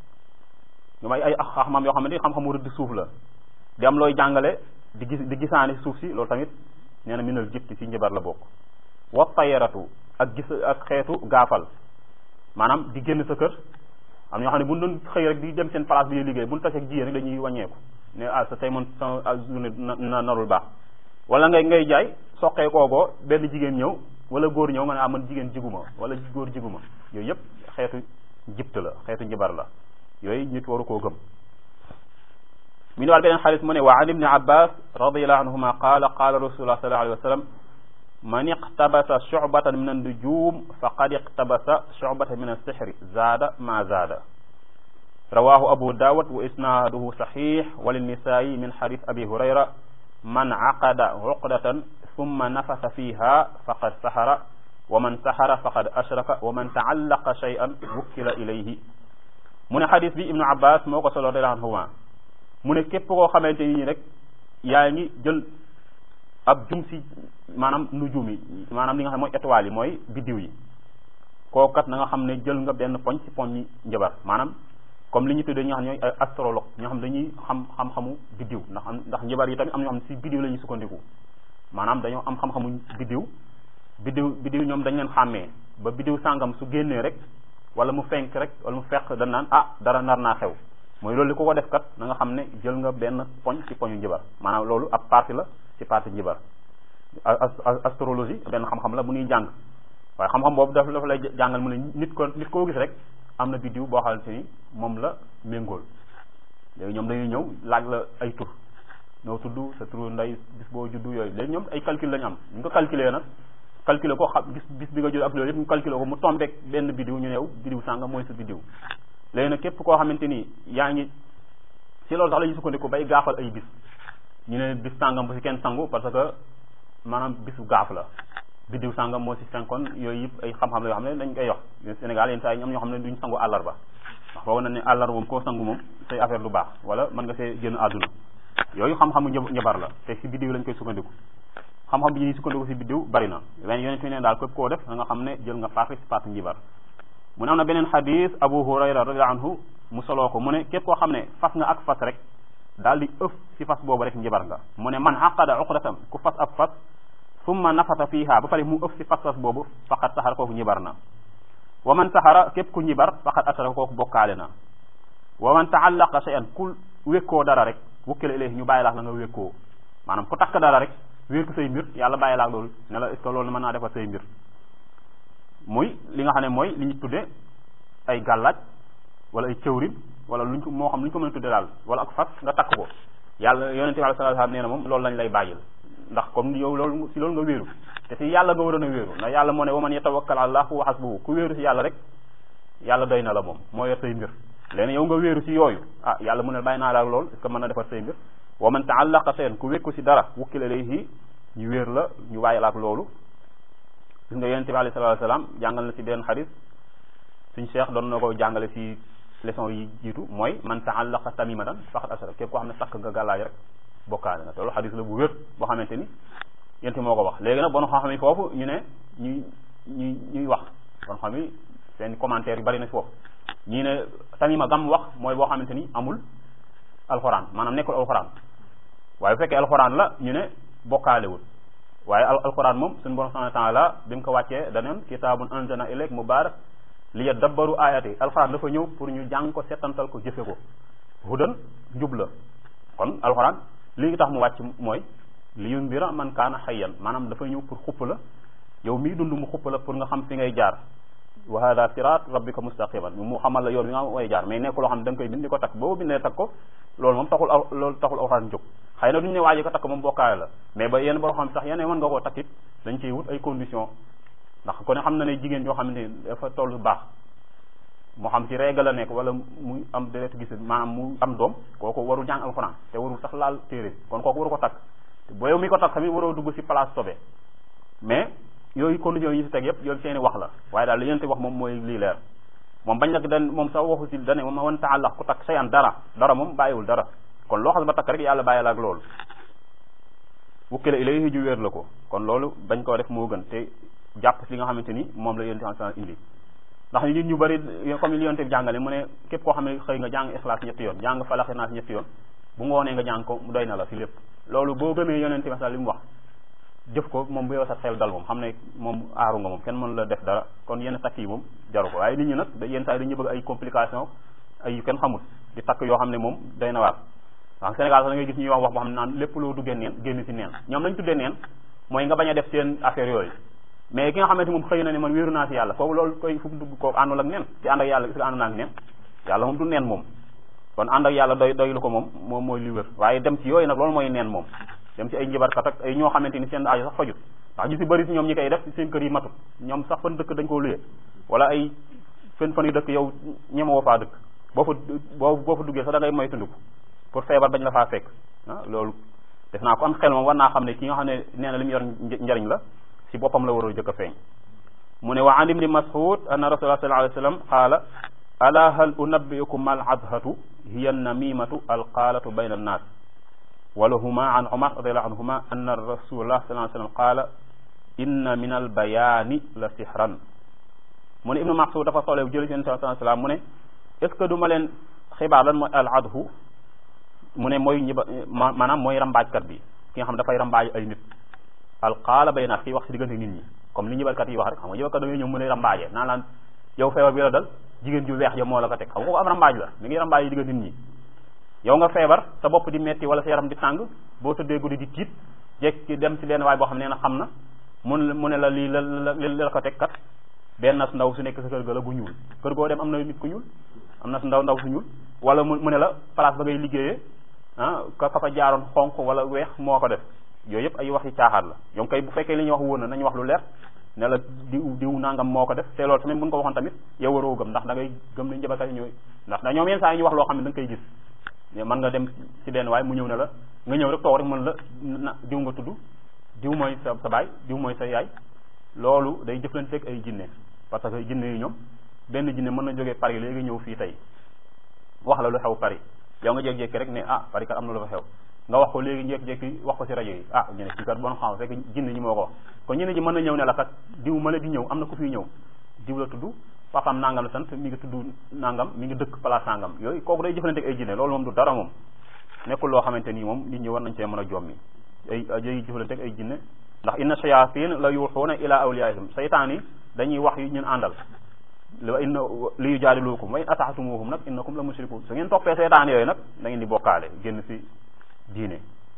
ñu may ay xam-xam yoo xamante ni xam-xamu rëdd suuf la di am looy jàngale di gis di gisaani suuf si loolu tamit nee na minal jibti ci njabar la bokk wa tayaratu ak gis ak xeetu gaafal maanaam di génn sa kër am ñoo xam ne bu ñu doon xëy rek di dem seen place bi ñuy liggéey bu ñu tasee ak jigéen rek dañuy wàññeeku ne ah sa tey man sa journée na narul baax wala ngay ngay jaay soqee koogoo benn jigéen ñëw wala góor ñëw nga ne ah man jigéen jiguma wala góor jiguma yooyu yëpp xeetu jibt la xeetu njibar la yooyu nit waru koo gëm mi ne waal beneen xaalis mu ne wa an ibni abbas radiallahu anhuma qaala qaala rasulullah sallallahu alayhi wa sallam man iqtabasa shu'batan min an-nujum faqad iqtabasa shu'batan min as-sihri zaada ma zaada rawahu abu dawud wa isnaduhu sahih wa lin-nisa'i min hadith abi hurayra man aqada uqdatan thumma nafasa fiha faqad sahara wa man sahara faqad ashraka wa man ta'allaqa shay'an wukkila ilayhi mu ne hadith bi ibnu abbas moo ko solo radiyallahu anhuma mu ne képp koo xamante ni rek yaa ngi jël ab jum si maanaam nujum yi maanaam li nga xam mooy étoiles yi mooy biddiw yi kookat na nga xam ne jël nga benn poñ ci poñ yi njabar maanaam comme li ñu tuddee ñi nga xam ñooy ay astrologue ñoo xam dañuy xam xam-xamu biddiw ndax am ndax njabar yi tamit am ñoo xam ne si biddiw la ñuy sukkandiku maanaam dañoo am xam-xamu biddiw biddiw biddiw ñoom dañ leen xàmmee ba biddiw sàngam su génnee rek wala mu fenk rek wala mu fekk dañ naan ah dara nar naa xew mooy loolu li ko ko def kat na nga xam ne jël nga benn poñ ci poñu njabar maanaam loolu ab partie la ci partie njabar astrologie benn xam-xam la bu ñuy jàng waaye xam-xam boobu daf dafa lay jàngal mu ne nit ko nit koo gis rek am na biddiw boo xamante ni moom la méngool léegi ñoom dañuy ñëw laaj la ay tur ñoo tudd sa turu ndey bis boo juddu yooyu léegi ñoom ay calcul lañu am ñu ko calculer nag calculer ko xam gis bis bi nga judd ak loolu yëpp ñu calculer ko mu tombeek benn biddiw ñu new biddiw sànga mooy sa biddiw léegi nag képp koo xamante ni yaa ngi ci loolu sax la ñuy sukkandiku bay gaafal ay bis ñu ne bis sàngam bu si kenn sangu parce que maanaam bisu gaaf la biddiw sàngam moo si fenkoon yooyu yëpp ay xam-xam la yoo xam ne dañ koy yox Sénégal yenn saa yi am ñoo xam ne duñ sangu àllarba ndax foog na ne àllarba moom koo sangu moom say affaire du baax wala mën nga see génn àdduna yooyu xam-xamu njabar la te si biddiw lañ koy sukkandiku xam-xam bi ñuy sukkandiku si biddiw bari na wen yonent ne daal képp koo def da nga xam ne jël nga parti si parti njibar mu ne am na beneen xadis Abu Hurayra radiyallahu anhu mu soloo ko mu ne képp koo xam ne fas nga ak fas rek daal di ëf si fas boobu rek njibar nga mu ne man aqada uqdatam ku fas ab fas summa nafata fiha ba pare mu ëf si fas fas boobu faqat saxara kooku njibar na wa man saxara képp ku njibar faqat asara kooku bokkaale na wa man taallaqa shay'an ku wékkoo dara rek wukkile ilayhi ñu bàyyi laax la nga wékkoo maanaam ku takk dara rek wéer ko say mbir yàlla bàyyi laax loolu ne la est ce que loolu mën naa defar say mbir muy li nga xam ne mooy li ñu tudde ay gàllaaj wala ay cëwrin wala luñ ko moo xam lu ñu ko mën a tudde daal wala ak fas nga takk ko yàlla yonente bi sallallahu alayhi wasallam nee na moom loolu lañ lay bàyyil ndax comme yow loolu si loolu nga wéeru te si yàlla nga waroon a wéeru ndax yàlla moo ne wa man yatawakkal ala Allah huwa hasbuhu ku wéeru si yàlla rek yàlla doy na la moom moo yor say mbir léegi yow nga wéeru si yooyu ah yàlla mu ne bàyyi naa la ak loolu est ce que mën na defar say mbir wa man taallaqa shay'an ku wékku si dara wukkila ilayhi ñu wéer la ñu bàyyi la ak loolu gis nga yonente bi alayhi salatu wasalam jàngal na si benn xadis suñ cheikh doon na ko jàngale si leçon yi jiitu mooy man taallaqa tamimatan faqad asara képp koo xam ne takk nga gàllaaj rek bokkaale nga te loolu xadis la bu wér boo xamante ni yonente moo ko wax léegi nag bon xam-xam yi foofu ñu ne ñuy ñuy ñuy wax bon xam yi seen commentaire yu bari na si foofu ñii ne tamima gam wax mooy boo xamante ni amul alxuraan maanaam nekkul alxuraan waaye bu fekkee alxuraan la ñu ne bokkaalewul waaye alxuraan moom suñu borom subhanahu wa taala bi mu ko wàccee daneen kitaabun anzalna ilayk mubarak li yadabbaru ayati alxuraan dafa ñëw pour ñu jàng ko settantal ko jëfe ko hudan njub la kon alxuraan li ngi tax mu wàcc mooy li yundira man kaana xayyan maanaam dafa ñëw pour xupp la yow mii dund mu xupp la pour nga xam fi ngay jaar wa hada sirat rabbika mustaqiman mu xamal la yoon bi nga way jaar mais nekk loo xam ne da nga koy bind di ko takk boobu bindee takk ko loolu moom taxul loolu taxul alxuraan jóg xëy na duñu ne waaji ko takk moom bokkaale la mais ba yenn boo xam sax yeneen mën nga koo takkit dañ ciy wut ay condition ndax ko ne xam na ne jigéen yoo xamante ni dafa toll baax moo xam ci règle la nekk wala muy am deret gis maanaam mu am doom kooku warul jàng alxuraan te warul sax laal téere kon kooku waru ko takk boo yow mi ko takk tamit waroo dugg ci place sobe mais yooyu conditions yi ñu si teg yëpp yooyu seeni wax la waaye daal li yéen wax moom mooy lii leer moom bañ nag dan moom sax waxu si dane moom wan taalax ku takk sayan dara dara moom bàyyiwul dara kon loo xam ba takk rek yàlla bàyyi la ak loolu wukkile ilayhi ju wéer la ko kon loolu bañ koo def moo gën te jàpp si li nga xamante ni moom la yonent bi indi ndax nit ñu bari comme li yonent bi jàngale mu ne képp koo xam ne xëy nga jàng ixlaas ñetti yoon jàng falaxi naas ñetti yoon bu ngoonee nga jàng ko mu doy na la si lépp loolu boo gëmee yonent bi li mu wax jëf ko moom bu yow sa xel dal moom xam ne moom aaru nga moom kenn mënu la def dara kon yenn takk yi moom jaru ko waaye nit ñi nag yenn saa yi dañuy bëgg ay complication ay yu kenn xamul di takk yoo xam ne moom day na waar wax Sénégal sax da ngay gis ñuy wax wax boo xam ne naan lépp loo duggee neen génn ci neen ñoom lañ tuddee neen mooy nga bañ a def seen affaire yooyu mais ki nga xamante moom xëy na ne man wéeru naa ci yàlla kooku loolu koy fu mu dugg kooku àndul ak neen ci ànd ak yàlla gis nga ànd naa ak neen yàlla moom du neen moom kon ànd ak yàlla doy doy lu ko moom moom mooy li wér waaye dem ci yooyu nag loolu mooy neen moom dem ci ay njibarkat ak ay ñoo xamante ni seen aajo sax fajut ndax ñu si bëri si ñoom ñi koy def seen kër yi matut ñoom sax fan dëkk dañ koo luye wala ay fen fan yu dëkk yow ñemewoo faa dëkk boo fa boo boo fa duggee sax da ngay moytandiku pour feebar bañ la faa fekk ah loolu def naa ko am xel moom war naa xam ne ki nga xam ne nee na li mu yor njariñ la si boppam la war a jëkk a feeñ mu ne wa an ibni mas'ud anna rasulullah sallallahu alayhi wa sallam qaala ala hal unabbiukum mal adhatu hiya namimatu alqaalatu bayna annaas walahuma an umar radiallahu anhuma anna rasulullah sallallahu alayhi wasallam qaala inna min albayaani la sihran mu ne ibnu Mas'ud dafa soolee jëli seen sallallahu alayhi wasallam mu ne est ce que du ma leen xibaar lan mooy al adhu mu ne mooy ñiba maanaam mooy rambaajkat bi ki nga xam dafay rambaaj ay nit alqaala bayna kii wax si diggante nit ñi comme li ñibarkat yi wax rek xam nga ñibarkat da ngay ñëw mu ne rambaaje naan laan yow feebar bi la dal jigéen ju weex ja moo la ko teg xam nga ko am rambaaj la mi ngi rambaaj yi diggante nit ñi yow nga feebar sa bopp di metti wala sa yaram di tàng boo tëddee guddi di tiit jekki dem si benn waay boo xam ne na xam na mun mu ne la lii la li la ko teg kat benn nas ndaw su nekk sa kër ga la bu ñuul kër goo dem am na nit ku ñuul am na su ndaw ndaw su ñuul wala mu mu ne la place ba ngay liggéeyee ah ka ka fa jaaroon xonq wala weex moo ko def yooyu yëpp ay wax yi caaxaat la yow kay bu fekkee li ñuy wax wóor na nañu wax lu leer ne la diw diw nangam moo ko def te loolu tamit buñ ko waxoon tamit yow waroo gëm ndax da ngay gëm nañ jëbakat yi ñooy ndax da ñoom yenn saa yi ñu wax loo xam ne da nga koy gis mën nga dem ci benn waaye mu ñëw ne la nga ñëw rek toog rek mën la na diw nga tudd diw mooy sa sa baay diw mooy sa yaay loolu day jëflanteeg ay jinne parce que jinne yi ñoom benn jinne mën na jógee Paris léegi ñëw fii tey wax la lu xew Paris yow nga jékki-jékki rek ne ah Paris kat am na lu fa xew nga wax ko léegi jékki-jékki wax ko ci rajo yi ah ñu ne ci kat bon xam fekk jinne ñi moo ko wax kon ñeneen ji mën na ñëw ne la kat diw ma la di ñëw am na ku fiy ñëw diw la tudd papaam nangam la sant mi ngi tudd nangam mi ngi dëkk place nangam yooyu kooku day jëflanteeg ay jinne loolu moom du dara moom nekkul loo xamante nii moom nit ñi war nañ cee mën a jommi ay ay jëflanteeg ay jinne ndax inna shayatin la yuuxuuna ila awliyaihim saytaan yi dañuy wax yu ñun àndal wa inna li yujaadilukum wa in ataxtumuhum nag innakum la mushrikun su ngeen toppee saytaan yooyu nag da ngeen di bokkaale génn si diine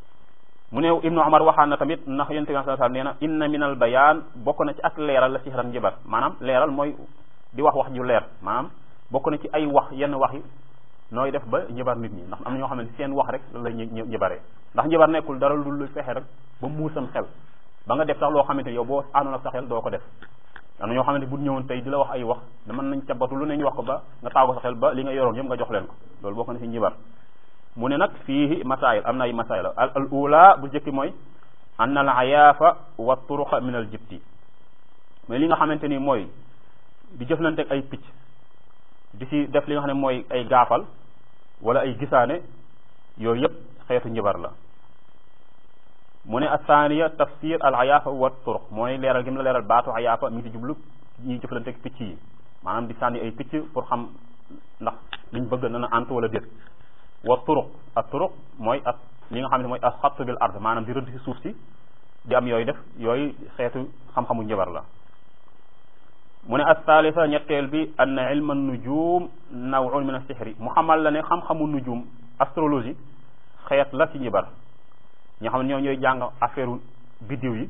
mu ne ibnu umar waxaan na tamit ndax yonent bi sallallahu alayhi wasallam nee na inna min al bayaan bokk na ci ak leeral la sihran njibar maanaam leeral mooy di wax wax ju leer maanaam bokk na ci ay wax yenn wax yi nooy def ba njibar nit ñi ndax am na ñoo xam ne seen wax rek la njibaree ndax njibar nekkul dara lu fexe rek ba muusam xel ba nga def sax loo xamante yow boo àndoon ak sa xel doo ko def am na ñoo xamante bu ñëwoon tey di la wax ay wax da mën nañ cabatu lu ne ñu wax ko ba nga taago sa xel ba li nga yoroon yëpp nga jox leen ko loolu bokk na ci njibar mu ne nag fii masail am na ay masail al al ula bu njëkki mooy anna al ayaafa wa turuqa min al jibti mais li nga xamante ni mooy di jëflante ak ay picc di si def li nga xam ne mooy ay gaafal wala ay gisaane yooyu yëpp xeetu njibar la mu ne athaniya tafsir al ayaafa wa turuq mooy leeral gi mu la leeral baatu ayaafa mi ngi si jublu ñuy jëflante ak picc yi maanaam di sànni ay picc pour xam ndax liñ bëgg na na ant wala déet wa turuq ak turuq mooy ak li nga xam ne mooy ak xatt bil ard maanaam di rëdd si suuf si di am yooyu def yooyu xeetu xam-xamu njabar la mu ne athalitha ñetteel bi anna ilma nujum nawun min as-sihri mu xamal la ne xam-xamu nujum astrologie xeet la ci njibar ñoo xam ne ñoo ñooy jàng affaire biddiw yi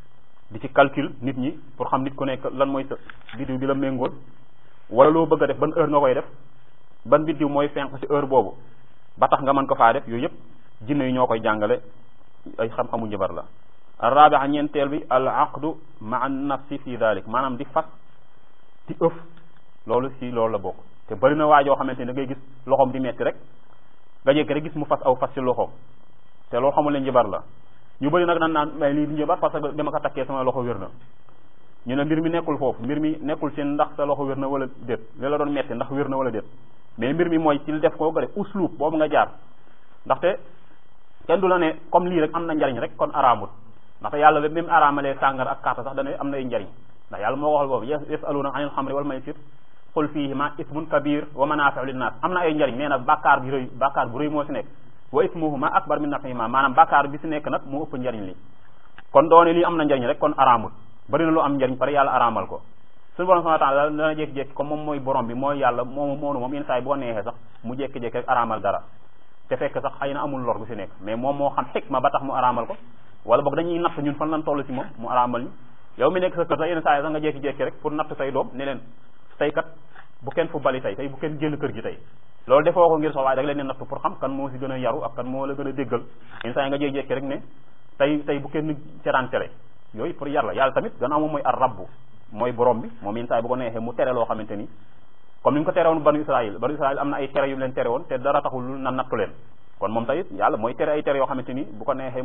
di ci calcul nit ñi pour xam nit ku nekk lan mooy sa biddiw bi la méngool wala loo bëgg a def ban heure nga koy def ban biddiw mooy fenq ci heure boobu ba tax nga mën ko faa def yooyu yëpp jinne yi ñoo koy jàngale ay xam-xamu njabar la arabia ñeenteel bi al aqdu ma an nafsi fi dalik maanaam di fas di ëf loolu si loolu la bokk te bari na waajoo xamante ne da ngay gis loxoom di metti rek nga jékki rek gis mu fas aw fas ci loxoom te loolu xamul leen njabar la ñu bëri nag nan naan mais lii di njabar parce que dama ko takkee sama loxo wér na ñu ne mbir mi nekkul foofu mbir mi nekkul ci ndax sa loxo wér na wala déet li la doon metti ndax wér na wala déet mais mbir mi mooy ci def koo nga def uslub boobu nga jaar ndaxte kenn du la ne comme lii rek am na njariñ rek kon araamut ndaxte yàlla ba même araamalee sàngar ak kaata sax dana am na ay njariñ ndax yàlla moo waxal boobu yasaluna anil xamri wal maysir qul fihima ismun kabir wa manafiu linnas am na ay njariñ nee na bàkkaar bi rëy bàkkaar bu rëy moo si nekk wa ismuhuma akbar min nafihima maanaam bàkkaar bi si nekk nag moo ëpp njariñ li kon doone lii am na njariñ rek kon araamut bari na lu am njariñ pare yàlla araamal ko suñu borom subhanahu wa ta'ala dana jékki-jékki comme moom mooy borom bi mooy yàlla moom moonu moom yenn saa yi boo neexee sax mu jékki-jékki rek araamal dara te fekk sax xëy na amul lor bu si nekk mais moom moo xam xikma ba tax mu araamal ko wala boog dañuy natt ñun fan lan toll si moom mu araamal ñu yow mi nekk sa kër sax yenn saa yi sax nga jékki-jékki rek pour natt say doom ne leen tey kat bu kenn fu bali tey tey bu kenn génn kër gi tey loolu defoo ko ngir sox waaye da nga leen ne natt pour xam kan moo si gën a yaru ak kan moo la gën a déggal yenn saa yi nga jékki-jékki rek ne tey tey bu kenn ceraan tere yooyu pour yar la yàlla tamit gannaaw moom mooy ar rabbu mooy borom bi moom yenn saa yi bu ko neexee mu tere loo xamante ni comme ni mu ko tere woon banu israil banu israil am na ay tere yu mu leen tere woon te dara taxul na nattu leen kon moom tamit yàlla mooy tere ay tere yoo xamante ni bu ko neexee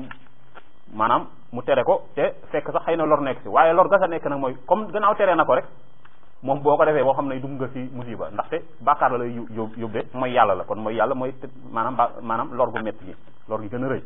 maanaam mu tere ko te fekk sax xëy na lor nekk si waaye lor ga sa nekk nag mooy comme gannaaw tere na ko rek moom boo ko defee boo xam ne dugg nga ci musiba ndaxte bàkkaar la lay yób yóbbee mooy yàlla la kon mooy yàlla mooy maanaam ba maanaam lor gu métti gi lor gi gën a rëy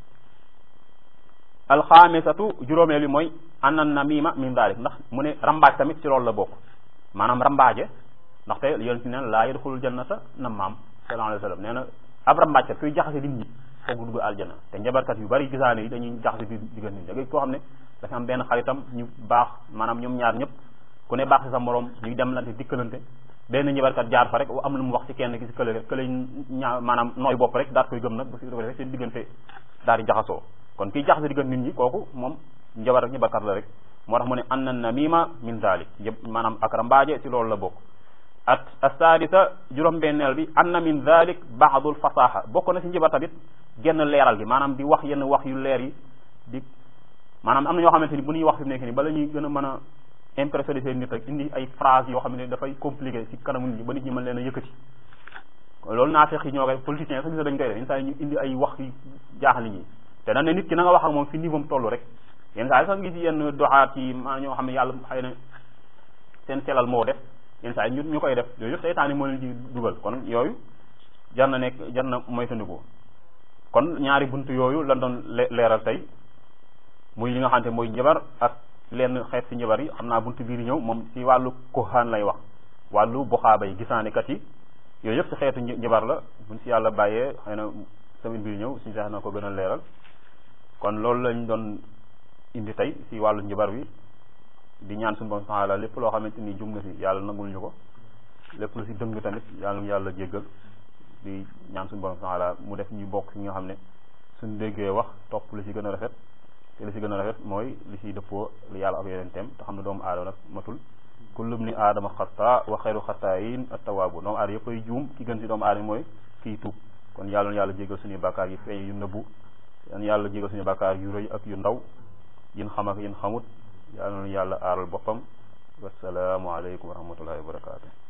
alxaamisatu juróomeel bi mooy anna namima min dalik ndax mu ne rambaaj tamit ci loolu la bokk maanaam rambaaje ndaxte yéen si neen laa yadxulul jannata nammaam sallallahu alayhi wa sallam nee na ab rambaajkat kuy jaxase nit ñi foog dugg aljana te njabarkat yu bari gisaane yi dañuy jaxase biir diggante nit ñi koo xam ne dafa am benn xaritam ñu baax maanaam ñoom ñaar ñëpp ku ne baax ci sa morom ñuy dem lante dikkalante benn njabarkat jaar fa rek am lu mu wax ci kenn ki ci kële rek kële ñaa maanaam nooy bopp rek daal koy gëm nag bu si rek seen diggante daal di jaxasoo kon kiy jaxase diggante nit ñi kooku moom njabar rek njabarkat la rek moo tax mu ne anna namima min dalik yëpp maanaam ak rambaaje ci loolu la bokk at asadisa juróom-benneel bi anna min dalik baadul fasaha bokk na ci njabar tamit genn leeral gi maanaam di wax yenn wax yu leer yi di maanaam am na ñoo xamante ni bu ñuy wax fi mu nekk nii bala ñuy gën a mën a impressionné seen nit rek indi ay phrase yoo xam ne dafay compliqué ci kanamu nit ñi ba nit ñi mën leen a yëkkati loolu naa fex yi ñoo koy politiciens sax gis dañ koy def yenn saa yi ñu indi ay wax yu jaaxal nit ñi te dañ ne nit ki na nga wax ak moom fi niveau am toll rek yenn saa yi sax gis yenn doxaat yi maa ñoo xam ne yàlla xëy na seen selal moo def yenn saa yi ñu ñu koy def yooyu yëpp seytaane moo leen ci dugal kon yooyu jar na nekk jar na moytandiku kon ñaari bunt yooyu lan doon leeral tey muy li nga xamante mooy njabar ak lenn xeet ci njabar yi xam naa bunt bii di ñëw moom ci wàllu koxaan lay wax wàllu buxaaba yi gisaanekat yi yooyu yëpp ci xeetu njabar la buñ ci yàlla bàyyee xëy na semaine bii di ñëw suñu seex na ko gën a leeral kon loolu lañ doon indi tey ci wàllu njabar bi di ñaan suñu borom taala lépp loo xamante ni jum na ci yàlla nangul ñu ko lépp lu ci dëng tamit yàlla yàlla jéggal di ñaan suñu borom taala mu def ñu bokk ci nga xam ne suñ déggee wax topp li ci gën a rafet te li ci gën a rafet mooy li ciy dëppoo li yàlla ak yeneen teem te xam ne doomu aadama nag matul kullum ni aadama xataa wa xayru xataayin attawaabu doomu aadama yëpp ay juum ki gën ci doomu aadama mooy kii tuub kon yàlla na yàlla jégal suñuy bàkkaar yi feeñ yu nëbbu yan yàlla jégal suñuy bàkkaar yu rëy ak yu ndaw yin xam ak yin xamut yàlla na yàlla aaral boppam wasalaamu aleykum wa rahmatullahi wa barakaatu